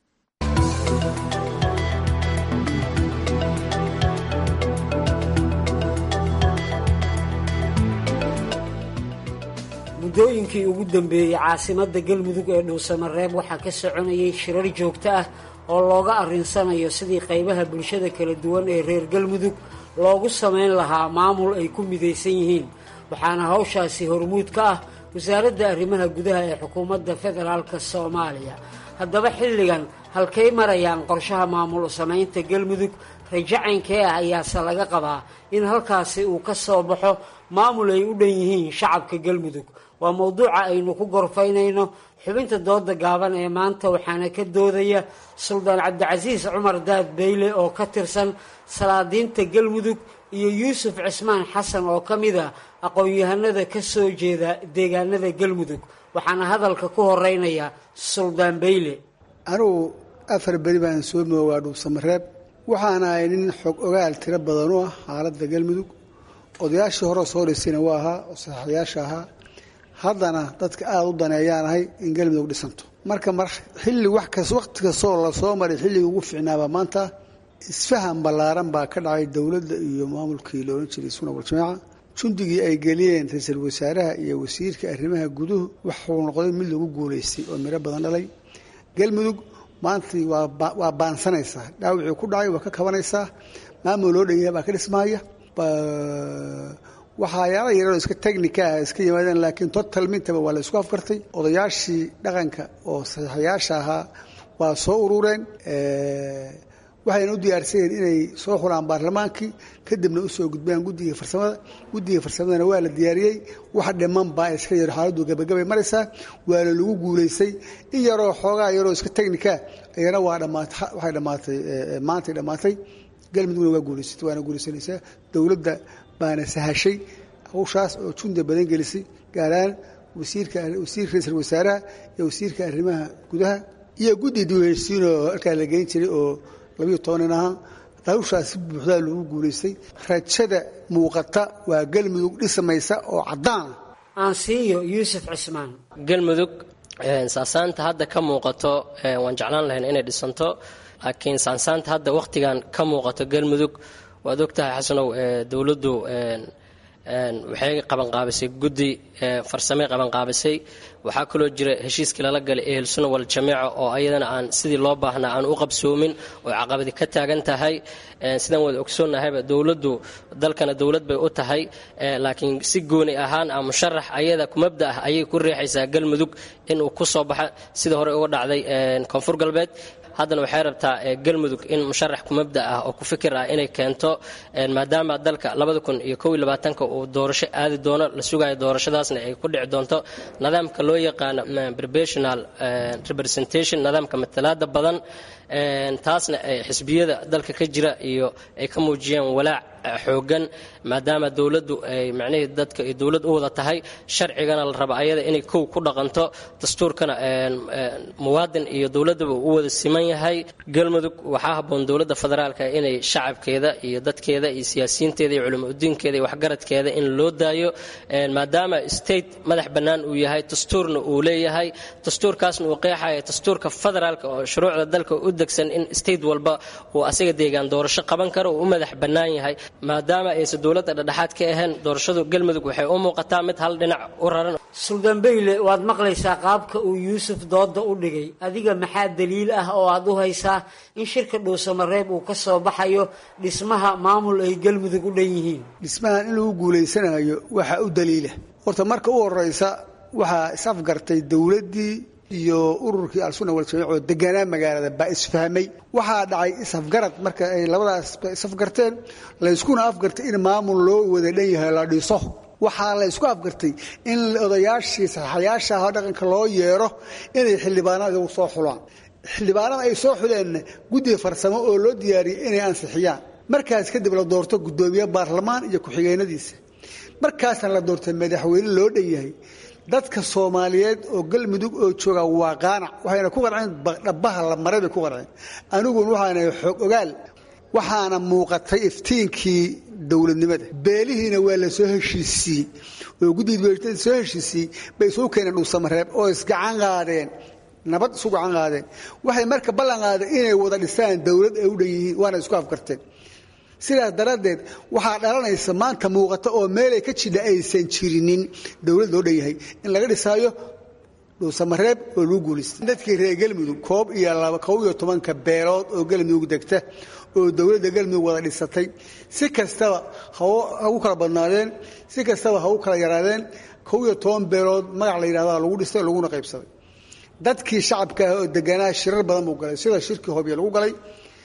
muddooyinkii ugu dambeeyey caasimadda galmudug ee dhuusamareeb waxaa ka soconayay shirar joogto ah oo looga arrinsanayo sidii qaybaha bulshada kala duwan ee reer galmudug loogu samayn lahaa maamul ay ku midaysan yihiin waxaana hawshaasi hormuud ka ah wasaaradda arrimaha gudaha ee xukuumadda federaalka soomaaliya haddaba xilligan halkay marayaan qorshaha maamul samaynta galmudug rajacaynkee ah ayaase laga qabaa in halkaasi uu ka soo baxo maamul ay u dhan yihiin shacabka galmudug waa mowduuca aynu ku gorfaynayno xubinta dooda gaaban ee maanta waxaana ka doodaya suldaan cabdicasiis cumar daad beyle oo ka tirsan salaadiinta galmudug iyo yuusuf cismaan xasan oo ka mid a aqoon-yahanada ka soo jeeda deegaanada galmudug waxaana hadalka ku horeynaya suldaan beyle anugu afar beri baan soo moogaa dhuusamareeb waxaana ahay nin xog ogaal tiro badan u ah xaaladda galmudug odayaashii hore soo dhisayna waa ahaa oo saxaxayaasha ahaa haddana dadka aada u daneeyaan ahay in galmudug dhisanto marka mar xilli wax kas waqti kastoo lasoo maray xilligii ugu fiicnaaba maanta isfahan ballaaran baa ka dhacay dowladda iyo maamulkii la odhan jiray suna waljamaaca jundigii ay geliyeen ra-iisul wasaaraha iyo wasiirka arrimaha guduhu waxuu noqday mid lagu guulaystay oo miro badan dhalay galmudug maantii waa baansanaysaa dhaawicii ku dhacay waa ka kabanaysaa maamul loo dhanyahay baa ka dhismaaya waxaayaala yaroo iska technica ah iska yimaadeen laakiin total mintaba waa la isku afkartay odayaashii dhaqanka oo saxiixayaasha ahaa waa soo urureen waxayna u diyaarsayeen inay soo xulaan baarlamaankii kadibna usoo gudbaan guddiga farsamada guddiga farsamadana waa la diyaariyey wax dhiman baa iska yaro xaaladdu gabagabay maraysaa waana lagu guulaystay in yaroo xoogaa yaroo iska technica ayana waa dhamaatay waxay dhammaatay maantay dhammaatay galmudugna waa guulaysatay waana guulaysanaysaa dowladda baana sahashay hawshaas oo junda badan gelisay gaaraan wasiirka wasiir ra-iisul wasaaraha iyo wasiirka arrimaha gudaha iyo guddi diiwaansiinoo halkaa la geyn jiray oo labiyo tobanin ahaa hawshaas si buuxdaa loogu guulaystay rajada muuqata waa galmudug dhismaysa oo caddaana aansiiyo yuusuf cismaan galmudug saasaanta hadda ka muuqato waan jeclaan lahayn inay dhisanto laakiin saansaanta hadda wakhtigan ka muuqato galmudug waad ogtahay xasanow dowladdu waxay qabanqaabisay guddi farsamey qabanqaabisay waxaa kaloo jira heshiiskii lala galay ehel sunna wal jamiica oo ayadana aan sidii loo baahnaa aan u qabsoomin oo caqabadi ka taagan tahay sidaan wada ogsoonnahayba dowladdu dalkana dowlad bay u tahay laakiin si gooni ahaan a musharax ayada kumabda ah ayay ku riixaysaa galmudug inuu ku soo baxa sida hore uga dhacday koonfur galbeed haddana waxay rabtaa galmudug in musharax kumabda ah oo ku fikir ah inay keento maadaama dalka labada kun iyo kow iyo labaatanka uu doorasho aadi doono la sugayo doorashadaasna ay ku dhici doonto nidaamka loo yaqaano professional representation nidaamka matalaada badan taasna xisbiyada dalka ka jira iyo ay ka muujiyeen walaac xoogan maadaama dowladdu ay macnihii dadka ay dowlad u wada tahay sharcigana la raba ayada inay kow ku dhaqanto dastuurkana muwaadin iyo dowladdaba u wada siman yahay galmudug waxaa habboon dowladda federaalka inay shacabkeeda iyo dadkeeda iyo siyaasiyiinteeda iyo culimo udiinkeeda iyo waxgaradkeeda in loo daayo maadaama state madax bannaan uu yahay dastuurna uu leeyahay dastuurkaasna uu qeexaya dastuurka federaalka oo shuruucda dalka u degsan in state walba uu asaga deegaan doorasho qaban karo uu u madax bannaan yahay maadaama aysan dowladda dhexdhexaad ka ahayn doorashadu galmudug waxay u muuqataa mid hal dhinac u raran suldaan beyle waad maqlaysaa qaabka uu yuusuf dooda u dhigay adiga maxaa daliil ah oo aad u haysaa in shirka dhuusamareeb uu ka soo baxayo dhismaha maamul ay galmudug u dhan yihiin dhismahan in lagu guulaysanayo waxaa u daliila horta marka u horeysa waxaa is-afgartay dowladdii iyo ururkii al-sunna waljamiic oo deganaa magaalada baa isfahmay waxaa dhacay is-afgarad marka ay labadaasba is-afgarteen layskuna afgartay in maamul loo wada dhan yahay la dhiso waxaa la ysku afgartay in odayaashii saxayaasha ah dhaqanka loo yeero inay xildhibaanada soo xulaan xildhibaanada ay soo xuleenna guddi farsamo oo loo diyaariyey inay ansixiyaan markaas kadib la doorto guddoomiye baarlamaan iyo ku-xigeenadiisa markaasna la doortay madaxweyne loo dhan yahay dadka soomaaliyeed oo galmudug oo jooga waa qaanac waxayna ku qanceen dhabaha la maray bay ku qanceen aniguna waxaana xoog ogaal waxaana muuqatay iftiinkii dowladnimada beelihiina waa la soo heshiisiiyey oo guddiga soo heshiisiiyey bay isugu keeneen dhuusamareeb oo isgacan qaadeen nabad isu gacan qaadeen waxay marka ballan qaadeen inay wada dhisaan dowlad ay u dhan yihiin waana isku afkarteen sidaas daraaddeed waxaa dhalanaysa maanta muuqata oo meelay ka jidha aysan jirinin dowlad loo dhan yahay in laga dhisaayo dhuusamareeb oo lagu guulaystay dadkii reer galmudug koob iyo laba kob iyo tobanka beelood oo galmudug degta oo dowladda galmudug wada dhisatay si kastaba ha u kala badnaadeen si kastaba ha u kala yaraadeen kob iyo toban beelood magac la yidhahda lagu dhistay laguna qaybsaday dadkii shacabka ah oo deganaa shirar badan buu galay sida shirkii hobyo lagu galay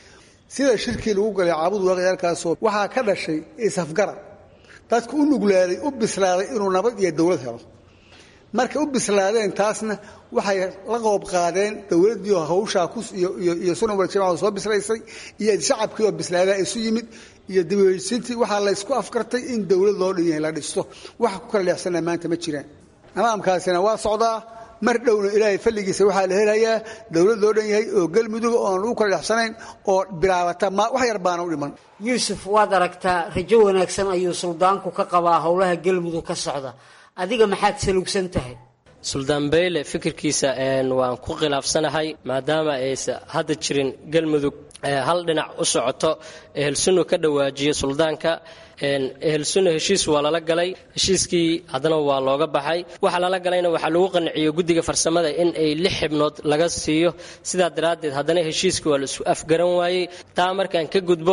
sida shirkii lagu galay caabud waaqyaalkaasoo waxaa ka dhashay isafgarad dadku u nuglaaday u bislaaday inuu nabad iyo dowlad helo markay u bislaadeen taasna waxay la qoob qaadeen dowladdii oo hawshaa iyo sunan waljamaca soo bislaysay iyo shacabkii oo bislaadaa isu yimid iyo dibheysintii waxaa laysku afkartay in dowlad loo dhan yahay la dhisto waxa ku kala leexsanaa maanta ma jiraan nidaamkaasina waa socdaa mar dhowna ilaahay falligiisa waxaa la helayaa dowlad loo dhan yahay oo galmudug oon lagu kala dhexsanayn oo bilaabata wax yar baana u dhiman yuusuf waad aragtaa rajo wanaagsan ayuu suldaanku ka qabaa howlaha galmudug ka socda adiga maxaad salugsan tahay suldaan beyle fikirkiisa waan ku khilaafsanahay maadaama aysa hadda jirin galmudug hal dhinac u socoto ehelsunnu ka dhawaajiyo suldaanka ehelsunna heshiis waa lala galay heshiiskii haddana waa looga baxay waxa lala galayna waxaa lagu qanciyo guddiga farsamada in ay lix xibnood laga siiyo sidaa daraaddeed haddana heshiiskii waa la isu afgaran waayey taa markaan ka gudbo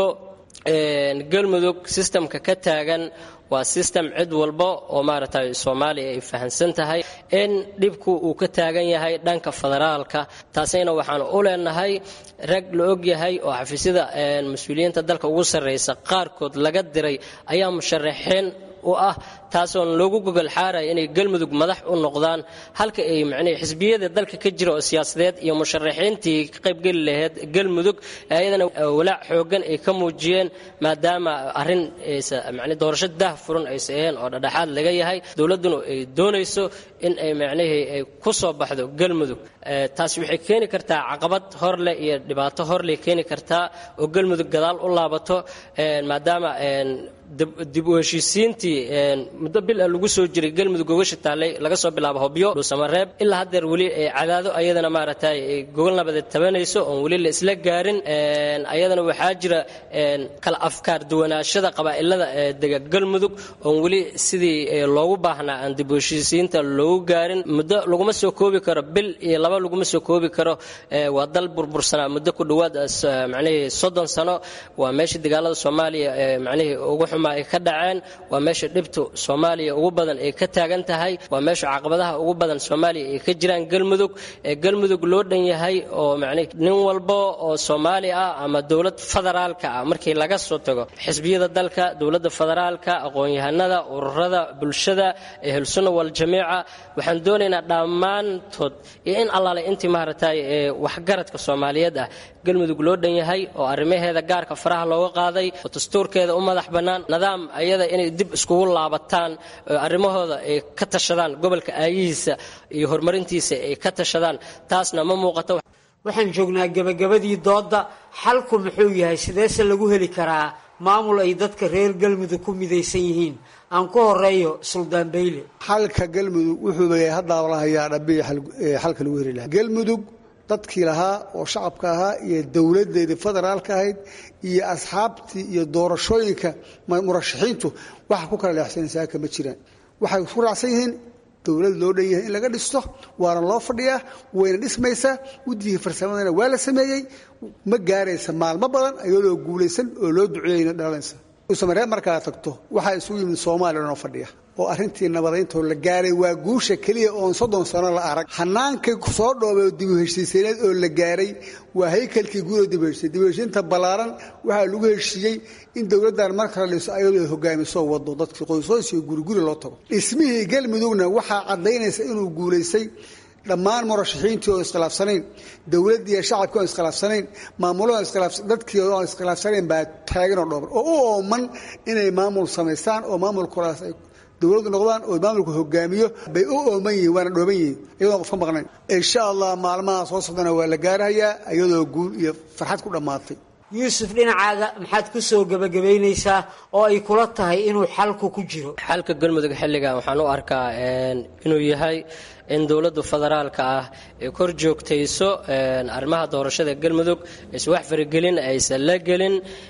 galmudug sistamka ka taagan waa sistem cid walba oo maaragtay soomaaliya ay fahamsan tahay in dhibku uu ka taagan yahay dhanka federaalka taasina waxaan u leenahay rag la og yahay oo xafiisyada mas-uuliyiinta dalka ugu sarraysa qaarkood laga diray ayaa musharaxiin u ah taasoon loogu gogol xaaraya inay galmudug madax u noqdaan halka ay macnihii xisbiyada dalka ka jira oo siyaasadeed iyo musharaxiintii ka qaybgeli lahayd galmudug ayadana walaac xooggan ay ka muujiyeen maadaama arrin macnii doorasho dah furan aysa aheen oo dhadhexaad laga yahay dowladduna ay doonayso in ay macnihii ay ku soo baxdo galmudug taasi waxay keeni kartaa caqabad horleh iyo dhibaato horleh keeni kartaa oo galmudug gadaal u laabato maadaama dib u heshiisiintii muddo bil a lagu soo jiray galmudug gogasha taallay laga soo bilaabo hobyo dhuusamareeb ilaa haddeer weli cadaado ayadana maaragtay gogol nabadeed tabanayso oon weli la isla gaarin ayadana waxaa jira kala afkaar duwanaashada qabaa'ilada dega galmudug oon weli sidii loogu baahnaa aan dib u heshiisiinta loogu gaarin muddo laguma soo koobi karo bil iyo laba laguma soo koobi karo waa dal burbursanaa muddo ku dhowaad macnihii soddon sano waa meeshii dagaalada soomaaliya macnihii ugu xumaa ay ka dhaceen waa meesha dhibtu soomaaliya ugu badan ay ka taagan tahay waa meesha caqabadaha ugu badan soomaaliya ay ka jiraan galmudug ee galmudug loo dhan yahay oo macnihi nin walba oo soomaali ah ama dowlad federaalka ah markii laga soo tago xisbiyada dalka dowladda federaalka aqoon-yahanada ururada bulshada ehelsunna waljamiica waxaan doonaynaa dhammaantood iyo in allaale intii maaragtay ee waxgaradka soomaaliyeed ah galmudug loo dhan yahay oo arrimaheeda gaarka faraha looga qaaday oo dastuurkeeda u madax bannaan nidaam ayada inay dib iskugu laabataan oo arrimahooda ay ka tashadaan gobolka aayihiisa iyo horumarintiisa ay ka tashadaan taasna ma muuqato waxaan joognaa gebagabadii doodda xalku muxuu yahay sideese lagu heli karaa maamul ay dadka reer galmudug ku midaysan yihiin aan ku horeeyo suldaan bayle xalka galmudug wuxuu leeyahay haddaaba la hayaa dhabiya xalka lagu heli lahaa galmudug dadkii lahaa oo shacabka ahaa iyo dowladeedii federaalka ahayd iyo asxaabtii iyo doorashooyinka murashaxiintu waxa ku kala leexsanaysaa kama jiraan waxay ku raacsan yihiin dowlad loo dhan yahay in laga dhisto waana loo fadhiyaa wayna dhismaysaa guddigii farsamadana waa la sameeyey ma gaaraysa maalmo badan iyadoo guulaysan oo loo duceeyeyna dhalanaysa usamaree markaa tagto waxaa isugu yimid soomaaliya noo fadhiya oo arrintii nabadayntoo la gaaray waa guusha keliya oon soddon sano la arag hanaankii soo dhoobay dibu heshiisayneed oo la gaaray waa haykalkii guudoo dibu heshiisay dibu heshiinta ballaaran waxaa lagu heshiiyey in dowladdan mar kale dhiso ayadoo ay hogaamiso wado dadkii qoysoys iyo guriguri loo tago dhismihii galmudugna waxaa caddaynaysa inuu guulaystay dhammaan murashaxiintii oo iskhilaafsanayn dowladdii iyo shacabkii oo iskhilaafsanayn maamulada dadkii oo iskhilaafsanayn baa taagan oo dhooban oo u ooman inay maamul samaystaan oo maamulkoodaas ay dowladdu noqdaan oo maamulku hogaamiyo bay u ooman yihiin waana dhooban yihiin iyadoon qof ka maqnayn insha allah maalmaha soo socdana waa la gaarahayaa iyadoo guul iyo farxad ku dhammaatay yuusuf dhinacaaga maxaad ku soo gebagabaynaysaa oo ay kula tahay inuu xalku ku jiro xalka galmudug xilligan waxaan u arkaa inuu yahay in dowladda federaalka ah ay kor joogtayso arrimaha doorashada galmudug aysan wax faragelin aysan la gelin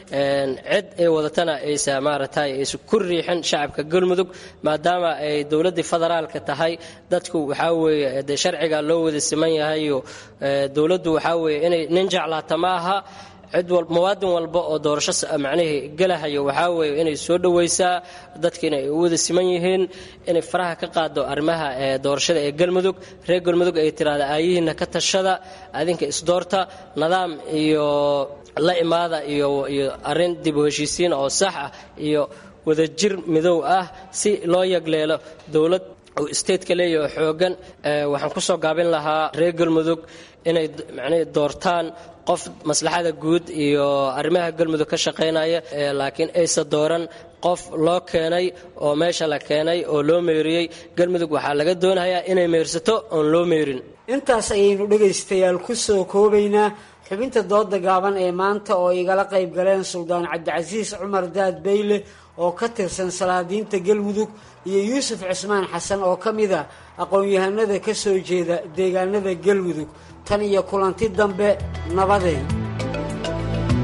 cid ay wadatana aysan maaragtay aysan ku riixin shacabka galmudug maadaama ay dowladdii federaalka tahay dadku waxaa weeye dee sharciga loo wada siman yahayo dowladdu waxaa weeye inay nin jeclaata ma aha cid wal muwaadin walba oo doorasho macnihii gelahayo waxaa weeye inay soo dhowaysaa dadkiina ay u wada siman yihiin inay faraha ka qaado arrimaha doorashada ee galmudug reer galmudug ay tiraahda aayihiina ka tashada adinka isdoorta nidaam iyo la imaada iyo iyo arrin dib u heshiisiin oo sax ah iyo wadajir midow ah si loo yagleelo dowlad uu stateka leeyaho xoogan waxaan ku soo gaabin lahaa reer galmudug inay macnihii doortaan qof maslaxada guud iyo arrimaha galmudug ka shaqaynaya laakiin aysa dooran qof loo keenay oo meesha la keenay oo loo meeriyey galmudug waxaa laga doonayaa inay meersato oon loo meerin intaas ayaynu dhegaystayaal ku soo koobaynaa xubinta dooda gaaban ee maanta oo igala qayb galeen suldaan cabdicasiis cumar daad bayle oo ka tirsan salaadiinta galmudug iyo yuusuf cusmaan xasan oo ka mid a aqoon-yahanada ka soo jeeda deegaanada galmudug tan iyo kulanti dambe nabadeed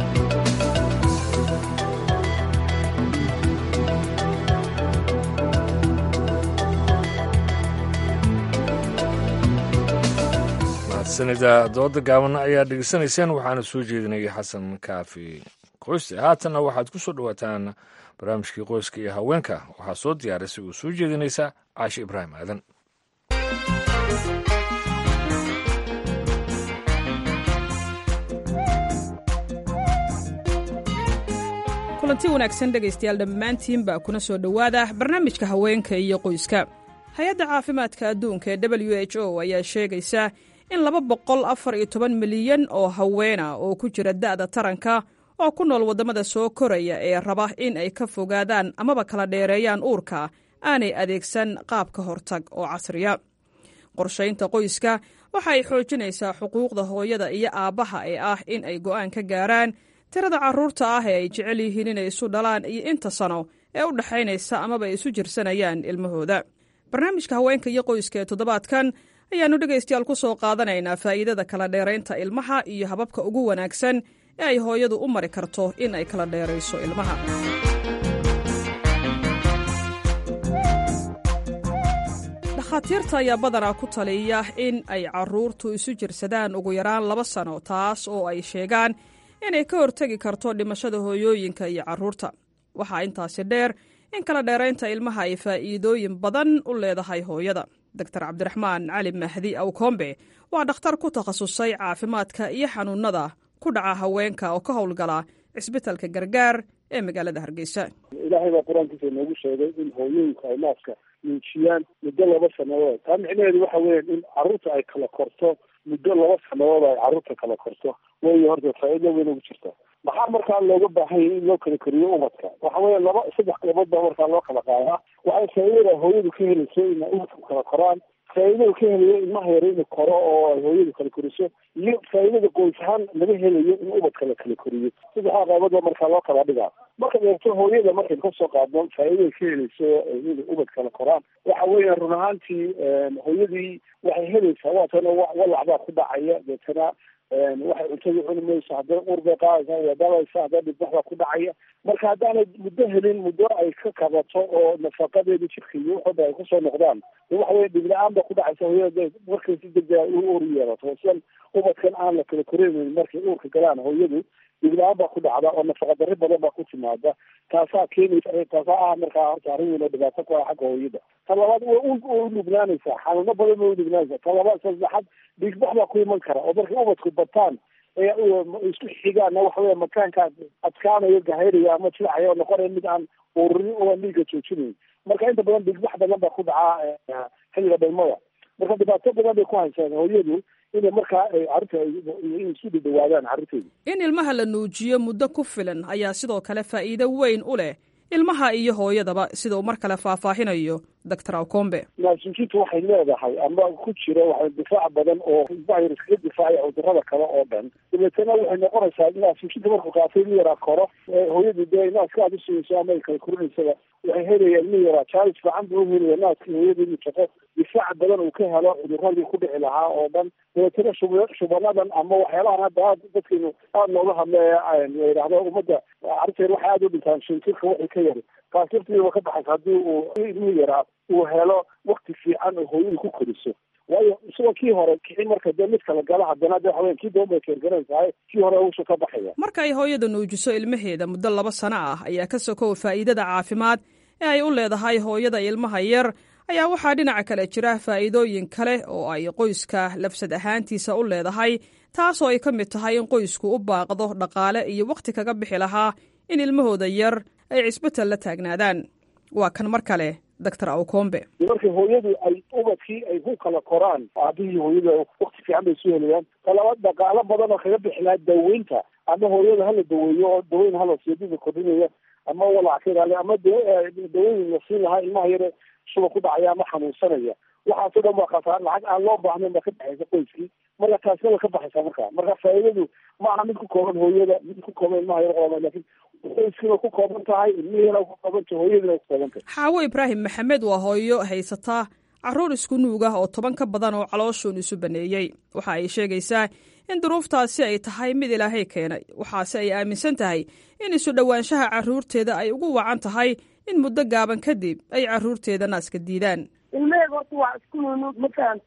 sanida dooda gaaban ayaa dhegeysanayseen waxaana soo jeedinayay xasan kaafi qoyste haatanna waxaad ku soo dhowaataan barnaamijkii qoyska iyo haweenka waxaa soo diyaarisay uu soo jeedinaysa caashi ibraahim aadan kulanti wanaagsan dhegaystayaal dhammaantiinba kuna soo dhowaada barnaamijka haweenka iyo qoyska hay-adda caafimaadka adduunka ee w h o ayaa sheegaysa in laba boqol afar iyo toban milyan oo haweena oo ku jira da'da taranka oo ku nool waddamada soo koraya ee raba in ay ka fogaadaan amaba kala dheereeyaan uurka aanay adeegsan qaab ka hortag oo casriya qorshaynta qoyska waxa ay xoojinaysaa xuquuqda hooyada iyo aabbaha ee ah in ay go'aan ka gaaraan tirada carruurta ah ee ay jecel yihiin inay isu dhalaan iyo inta sano ee u dhexaynaysa amaba ay isu jirsanayaan ilmahooda barnaamijka haweenka iyo qoyska ee toddobaadkan ayaannu dhegaystayaal ku soo qaadanaynaa faa'iidada kala dheeraynta ilmaha iyo hababka ugu wanaagsan ee ay hooyadu u mari karto in ay kala dheerayso ilmaha dhakhaatiirta ayaa badanaa ku taliya in ay carruurtu isu jirsadaan ugu yaraan laba sano taas oo ay sheegaan inay ka hortegi karto dhimashada hooyooyinka iyo carruurta waxaa intaasi dheer in kala dheeraynta ilmaha ay faa'iidooyin badan u leedahay hooyada doktor cabdiraxmaan cali mahdi awkombe waa dhakhtar ku takhasusay caafimaadka iyo xanuunnada ku dhaca haweenka oo ka howlgala cisbitalka gargaar ee magaalada hargeysa ilaahay baa qur-aankiisa inoogu sheegay in hooyooyinka ay naaska nuujiyaan muddo laba sanadood taa micnaheedu waxa weya in carruurta ay kala korto muddo laba sanadood ay carruurta kala korto way horta faa'iido weyn ugu jirta maxaa markaa looga baahan yahay in loo kala koriyo ubadka waxa weya laba saddex qaybood baa markaa loo kala qaadaa waxay faa'iidada hooyadu ka helayso ina ubadku kala koraan faa'iidada ka helayo ilmaha yare inuu koro oo ay hooyadu kala koriso iyo faa'iidada qoys ahaan laga helayo in ubadka la kala koriyo saddexdaa qaybood baa markaa loo kala dhigaa markaad eegto hooyada markaynu kasoo qaadno faa'iidada ka helayso inay ubad kala koraan waxa weya run ahaantii hooyadii waxay helaysaa waatana walac baa ku dhacaya deetana waxay cuntada cuni mayso haddana ur bay qaadaysaa waa dabaysa haddana dhibbax baa ku dhacaya marka haddaanay muddo helin muddo ay ka kabato oo nafaqadeeda jirka iyo waxooda ay kusoo noqdaan waxa weye dhib la-aan baa ku dhacaysa hooyada markay si degdega u ur yeelato sidan ubadkan aan la kala koreynayn markay uurka galaan hooyadu dhib la-aan baa ku dhacda oo nafaqa darri badan baa ku timaada taasaa keenaysa taasaa ah markaa horta arrin weyn oo dhibaato ku ah xagga hooyada ta labaad way u nugnaanaysaa xanuuno badan way u nugnaanaysaa ta labaad saddexaad dhiigbax baa ku iman kara oo markay ubadku bataan ee isku xigaana waxa weya makaanka adkaanayo gahayraya ama jilacaya oo noqonaya mid aan ururin oo aan dhiigga joojinayn marka inta badan dhiigbax badan baa ku dhacaa xilliga dhalmada marka dhibaato badan bay ku haysaan hooyadu inay markaa carruurta inay isu dhadhawaadaan carruurteedu in ilmaha la nuujiyo muddo ku filan ayaa sidoo kale faa'iido weyn u leh ilmaha iyo hooyadaba sida uu mar kale faahfaahinayo doctor awkombe naasuujintu waxay leedahay ama ku jira waxa difaac badan oo virus kaga difaacaya cudurada kale oo dhan dabeetana waxay noqonaysaa naasuujinta markuu qaatay in yaraa koro hooyadu dee naaska aad usinayso ama ay kala korinaysaba waxay helayaan in yaraa jaalis fiican buu uhelaya naaskii hooyada inuu shaqo difaac badan uu ka helo cuduradii ku dhici lahaa oo dhan dabeetana shub shubanadan ama waxyaalahan hadda aad dadkaynu aada looga hadlaya la yidhaahdo ummadda carruurteen waxay aada u dhintaan shantirka waxay ka yari taas laftiiba ka baxaysa haddii uu ilmihii yaraa uu helo wakti fiican oo hooyadu ku koriso waayo isagoo kii hore kixin marka dee mid kala gala haddana de waxaweya kii doon bay keergaranaysahay kii hore uusha ka baxaya marka ay hooyada nuujiso ilmaheeda muddo laba sano ah ayaa ka sokow faa'iidada caafimaad ee ay u leedahay hooyada ilmaha yar ayaa waxaa dhinaca kale jira faa'iidooyin kale oo ay qoyska lafsad ahaantiisa u leedahay taasoo ay ka mid tahay in qoysku u baaqdo dhaqaale iyo wakhti kaga bixi lahaa in ilmahooda yar ay cisbital la taagnaadaan waa kan mar kale doctor awkombe markay hooyadu ay ubadkii ay ku kala koraan aabihii hooyada wakti fiican bay soo helayaan talabaad dhaqaalo badan oo kaga bixi lahaa daweynta ama hooyada hala daweeyo oo daweyn hala siidida kordhinaya ama walac ka ilaaliya ama daweyn la siin lahaa ilmaha yare shuba ku dhacaya ama xanuunsanaya waxaasoo dhan waa khasaar lacag aan loo baahnayn baa ka baxaysa qoyskii marka taasna way ka baxaysaa marka marka faa'iidadu ma aha mid ku kooban hooyada mid ku kooban ilmaha yar qaba laakiin qoyskiina ku kooban tahay ilmihiina ku kooban tahay hooyadiina ku kooban tahay xaawo ibraahim maxamed waa hooyo haysataa carruur isku nuug ah oo toban ka badan oo calooshuun isu baneeyey waxa ay sheegaysaa in duruuftaasi ay tahay mid ilaahay keenay waxaase ay aaminsan tahay in isu dhowaanshaha carruurteeda ay ugu wacan tahay in muddo gaaban kadib ay carruurteeda naaska diidaan ilmaheyga horta waa isku nunuug ma fahantay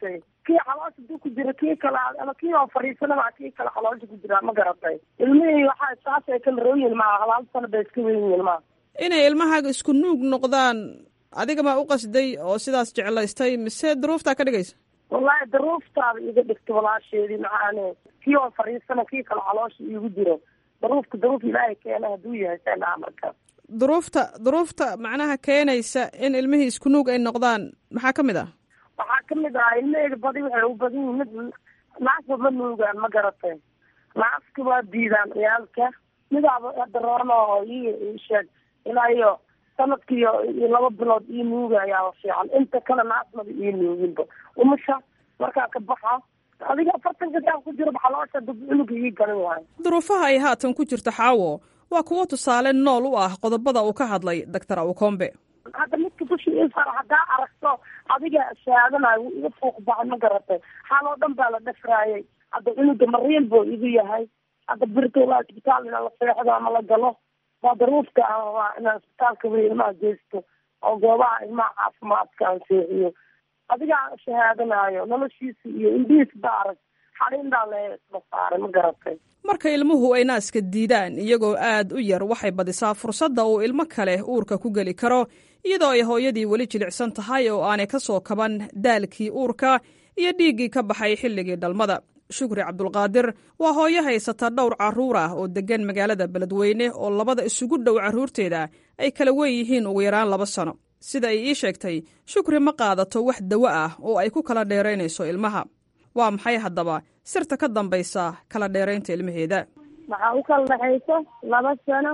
kii caloosha duu ku jira kii kale ama kii oo fadhiisanaba kii kale caloosha ku jira ma garatay ilmihii waxaa saas ay kala rooyin maaha hal sano bay iska weyn yihiin maaha inay ilmahaaga isku nuug noqdaan adiga maa u qasday oo sidaas jeclaystay mise duruuftaa ka dhigaysa wallahi daruuftaada iga dhigta walaasheedii maxaane kii oo fadhiisana kii kale caloosha iigu jiro daruufka daruuf ilaahay keena hadduu yahay seenaha marka duruufta duruufta macnaha keenaysa in ilmihii isku nuug ay noqdaan maxaa ka mid ah waxaa kamid ah ilmaheyga badi waxay u badan yihin mid naasba ma nuugaan ma garatay naaska waa diidaan ciyaalka midaaba daroona oo ii sheeg ilaa iyo sanadkiiyo iyo laba bilood ii nuugayaa fiican inta kale naasmada ii nuuginba umusha markaa ka baxa adiga afartanka saa ku jiro baxaloosha dub cunuga ii galin waayo duruufaha ay haatan ku jirta xaawo waa kuwo tusaale nool u ah qodobada uu ka hadlay doctor awkombe hadda midka dushi isar haddaa aragto adiga shaadanayo wuu iga fuuq baxay ma garatay xaal oo dhan baa la dhafraayay hadda cunuga mariil buu igu yahay hadda birta ilaa isbitaal ina la seexdo ama la galo waa daruufka ah waa inaan isbitaalka wey ilmaha geysto oo goobaha ilmaha caafimaadka aan seexiyo adigaa shahaadanayo noloshiisa iyo indhihiis ba arag xariindaa lasla saaray ma garatay marka ilmuhu ay naaska diidaan iyagoo aad u yar waxay badisaa fursadda uu ilmo kale uurka ku geli karo iyadoo ay hooyadii weli jilicsan tahay oo aanay ka soo kaban daalkii uurka iyo dhiiggii ka baxay xilligii dhalmada shukri cabdulqaadir waa hooyo haysata dhowr carruur ah oo deggan magaalada beledweyne oo labada isugu dhow carruurteeda ay kala weyn yihiin ugu yaraan laba sano sida ay ii sheegtay shukri ma qaadato wax dawo ah oo ay ku kala dheeraynayso ilmaha waa maxay haddaba sirta ka dambaysa kala dheeraynta ilmaheeda waxaa u kala dhexayso laba sano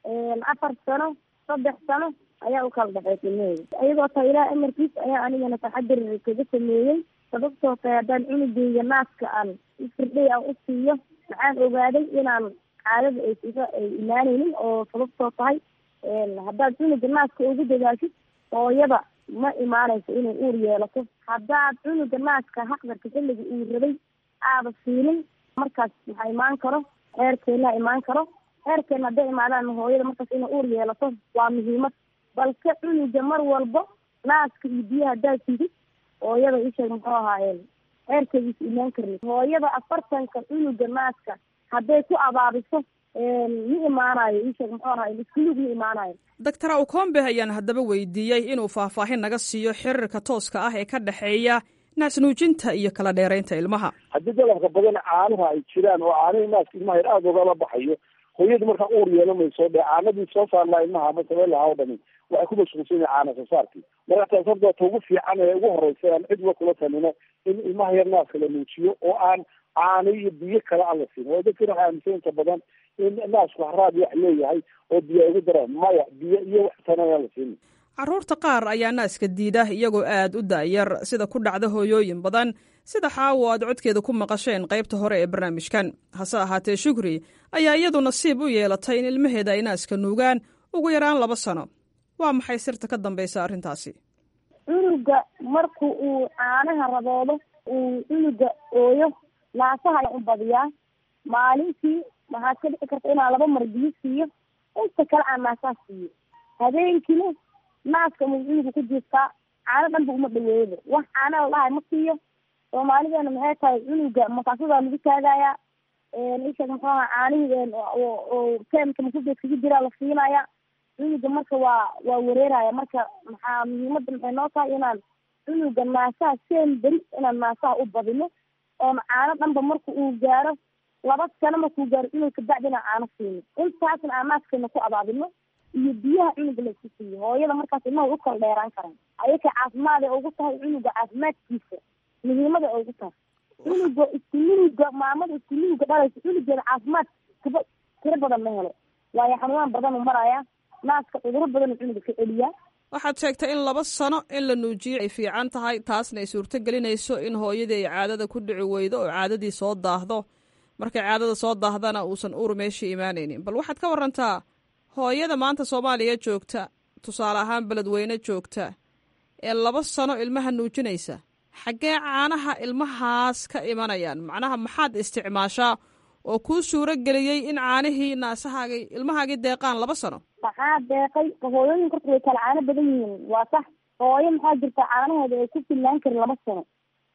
afar sano saddex sano ayaa u kala dhexaysa ilmaheeda iyadoo taa ilaah amarkiis ayaa anigana taxadir kaga sameeyey sababtoo tahay haddaan cunugeyga naaska aan ifirdhay aan u siiyo maxaan ogaaday inaan caadada ay iga ay imaanaynin oo sababtoo tahay haddaad cunuga naaska ugu dadaashid hooyada ma imaanayso inay uur yeelato haddaad cunuga naaska haqdarka xilliga uu rabay aada siinin markaas waxaa imaan karo xeerkeena imaan karo xeerkeena hadday imaadaan hooyada markaas inay uur yeelato waa muhiimad balse cunuga mar walba naaska iyo biyaha haddaad sidid hooyada isheeg muxuu ahaayeen xeerkeediisa imaan karni hooyada afartanka cunuga naaska hadday ku abaabiso ma imaanayo isheeg muxuu ahaay iskulug ma imaanayo doctor awkombe ayaan haddaba weydiiyey inuu faahfaahin naga siiyo xiriirka tooska ah ee ka dhexeeya naasnuujinta iyo kala dheeraynta ilmaha haddii dalabka badan caanaha ay jiraan oo caanihii naaska ilmaha yar aada ogala baxayo hooyadu markaa uur yeelamayso dee caanadii soo saar laha ilmaha ama sameen lahaa o dhami waxay ku mashquulsan yahay caana soo saarkii marka taas horta ta ugu fiican ee ugu horeysa aan cid uga kula talino in ilmaha yar naaska la nuujiyo oo aan caano iyo biyo kale aan la siin oo dadkina waxay aaminsan inta badan in naasku haraad wax leeyahay oo biyo ugu daraan maya biyo iyo wax tana aan la siinin carruurta qaar ayaa naaska diida iyagoo aad u da'yar sida ku dhacda hooyooyin badan sida xaawo aad codkeeda ku maqasheen qaybta hore ee barnaamijkan hase ahaatee shukri ayaa iyadu nasiib u yeelatay in ilmaheeda ay naaska nuugaan ugu yaraan laba sano waa maxay sirta ka dambaysa arrintaasi cunuga marku uu caanaha raboodo uu cunuga ooyo naasaha ayaan u badiyaa maalintii waxaad ka dhici karta inaan laba mar biyo siiyo inta kale aan naasaha siiyo habeenkiina naaska mu cunuga ku jiiftaa caano dhanba uma dhaweeyaba wax caana la dhahay ma siiyo soomaalideena maxay tahay cunuga makaasadaa lagu taagayaa isheeg muxuu aha caanihii oo teemka masubeed kaga jiraa la siinaya cunuga marka waa waa wareeraya marka maxaa muhiimada maxay noo tahay inaan cunuga naasaha seen beri inaan naasaha u badino oon caano dhanba marka uu gaaro laba sano markuu gaaro cunug kabacdi inaan caano siino intaasna aan naaskeena ku abaabino iyo biyaha cunuga laisku siiyo hooyada markaas ilmaha way u kala dheeraan karaan ayaka caafimaad ay ugu tahay cunuga caafimaadkiisa muhiimada ay ugu tahay cunuga iskununuga maamada iskununuga dhalaysa cunugeeda caafimaad kaba tiro badan ma helo waayo xanuunaan badan u maraya naaska cuduro badan cunuga ka celiyaa waxaad sheegtay in laba sano in la nuujiyo ay fiican tahay taasna ay suurto gelinayso in hooyadii ay caadada ku dhici weydo oo caadadii soo daahdo markay caadada soo daahdana uusan uur meeshii imaanaynin bal waxaad ka warantaa hooyada maanta soomaaliya joogta tusaale ahaan beledweyne joogta ee laba sano ilmaha nuujinaysa xaggee caanaha ilmahaas ka imanayaan macnaha maxaad isticmaashaa oo kuu suuro geliyey in caanihii naasahaagii ilmahaagii deeqaan laba sano maxaa deeqay hooyooyinka horta way kala caano badan yihiin waa sax hooyo maxaa jirta caanaheeda ay ku fillaan karin laba sano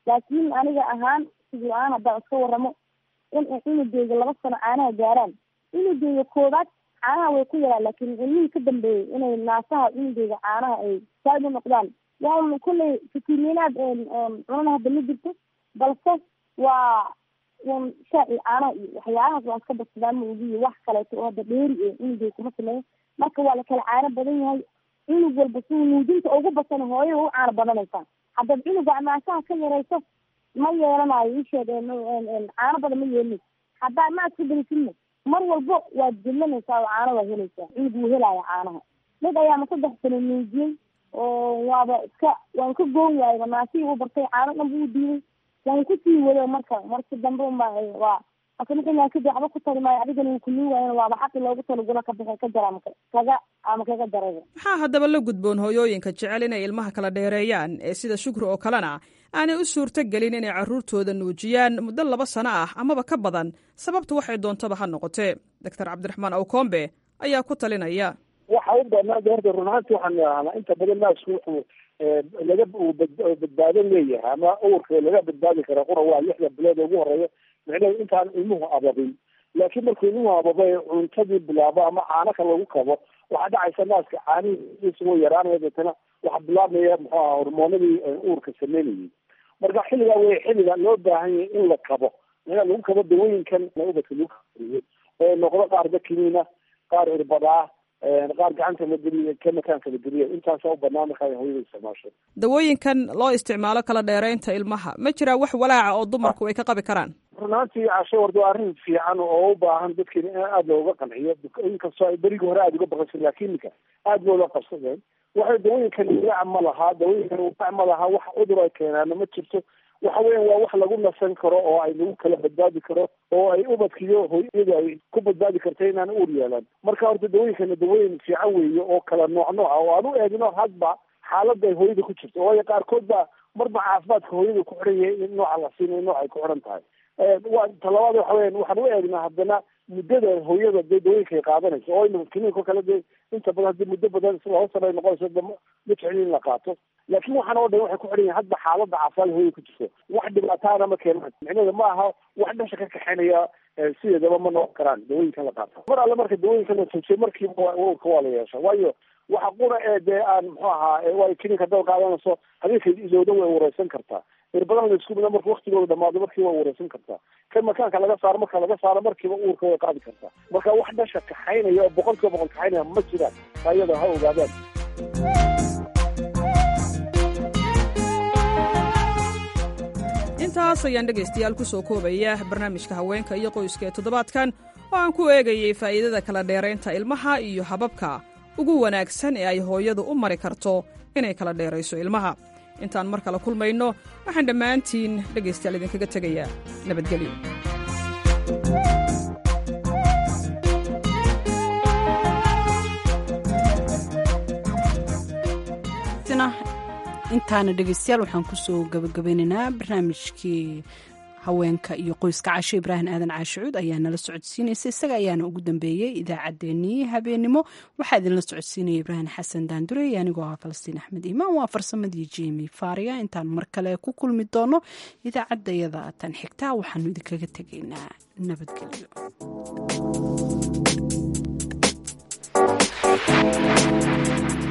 laakiin aniga ahaan sidii aan haddaan iska waramo in ay cunugeyga laba sano caanaha gaaraan cunugeyga koobaad caanaha way ku yaraan laakiin ilmihii ka dambeeyey inay naasaha cunugeyga caanaha ay saaid u noqdaan waa kulley fitimiinaad cunana hadda ma jirto balse waa un shaaci caanaha iyo waxyaalahaas waan iska badsadaan ma ogiyo wax kaleeto oo hadda dheeri e cunugeyga kuma sameeyo marka waa la kala caano badan yahay cunug walba si nuujinta ugu basan hooyada u caano badanaysaa haddaad cunuga naasaha ka yarayso ma yeelanayo isheed caano badan ma yeelin haddaa ma aska berisidna mar walbo waad jillanaysaa oo caano waad helaysaa cunug wuu helaya caanaha mid ayaama saddex sano nuujiyey oo waaba iska waan ka goon waayba naasihii u bartay caano dhan buu diiday waan kusii wado marka marki dambe unba waa asamaa kadib waxba ku tari maayo adigana wuu kulii waayan waaba xaqi loogu talagula ka bixi ka jara ama kaga ama kaga daraya maxaa haddaba la gudboon hooyooyinka jecel inay ilmaha kala dheereeyaan ee sida shukri oo kalena aanay u suurto gelin inay carruurtooda nuujiyaan muddo laba sano ah amaba ka badan sababtu waxay doontaba ha noqotee doctor cabdiraxmaan awkombe ayaa ku talinaya waxa u banaada horta run ahaanti waxaan idhahnaa inta badan naasku wuxuu laga badbaado leeyahay ama uurka laga badbaadi kara qura waa lixda bilood ugu horeeya micnaheedu intaan ilmuhu ababin laakiin markuu ilmuhu ababay cuntadii bilaabo ama caano ka lagu kabo waxaa dhacaysa naaska caanihiisa way yaraanaya deetana waxaa bilaabmaya muxuu aha hormoonadii uurka sameynayay marka xilligaa wey xilliga loo baahan yahay in la kabo in lagu kabo dawooyinkan ubadka lagu kariyo oo noqdo qaar dakimiina qaar irbadaa qaar gacanta la geliya ka makaanka la geliya intaasa u banaan markaa hooyada isticmaasho dawooyinkan loo isticmaalo kala dheeraynta ilmaha ma jiraa wax walaaca oo dumarku ay ka qabi karaan runaantii casho warda waa arrin fiican oo u baahan dadkeena in aada looga qanciyo inkastoo ay berigii hore aada uga baqaysa laakiin ninka aada loola qabsadeen waxay dawooyinkan walaac ma lahaa dawooyinkan walaac ma lahaa wax cudur ay keenaana ma jirto waxa weyan waa wax lagu nasan karo oo ay lagu kala badbaadi karo oo ay ubadkiyo hooyadu ay ku badbaadi karta inaan uur yeelan marka horta dawooyinkana dawooyin fiican weeye oo kala nooc nooca oo aan u eegno hadba xaaladda ay hooyada ku jirto waayo qaarkood baa marba caafimaadka hooyada ku xiran yahay in nooca la siinayo nooc ay ku xiran tahay wa talabaad waxa weyan waxaan u eegnaa haddana muddada hooyada dee dawooyinka ay qaadanayso oo imika kiniinka kale dee inta badan haddii muddo badan laba sano ay noqonayso de ma jeclin in la qaato laakiin waxaan oo dhan waxay ku xiran yihin hadba xaaladda caafimaad hooyada ku jirto wax dhibaataana ma keenaan micnaheeda ma aha wax dhasha ka kaxaynaya sideedaba ma noqon karaan dawooyinkan la qaata mar alle marka dawooyinkan la tuujiyo markiiba ururka waa la yeesha waayo waxa qura ee dee aan muxuu ahaa waa kiniinka haddaad qaadanayso habeenka ilowda way wareysan kartaa irbadan laisku mida marka waktigooda dhamaado markiiba way wareysan kartaa kan makaanka laga saaro marka laga saaro markiiba uurka way qaadi kartaa marka wax dhasha kaxaynaya oo boqol kiiba boqol kaxaynaya ma jiraan ayada ha ogaadaan intaas ayaan dhegaystayaal ku soo koobaya barnaamijka haweenka iyo qoyska ee toddobaadkan oo aan ku eegayay faa'iidada kala dheeraynta ilmaha iyo hababka ugu wanaagsan ee ay hooyadu u mari karto inay kala dheerayso ilmaha intaan mar kale kulmayno waxaan dhammaantiin dhegaystayaal idinkaga tegayaa nabadgelyo intaana dhegeystayaal waxaan kusoo gabagabeynaynaa barnaamijkii haweenka iyo qoyska casho ibraahim aadan caashicuud ayaa nala socodsiinaysa isaga ayaana ugu dambeeyey idaacaddeenii habeenimo waxaa idinla socodsiinaya ibraahim xasan daandurey anigoo ah falastiin axmed imaan waa farsamadii jemi faariga intaan mar kale ku kulmi doono idaacaddayada tan xigtaa waxaanu idinkaga tegaynaa nabadgelyo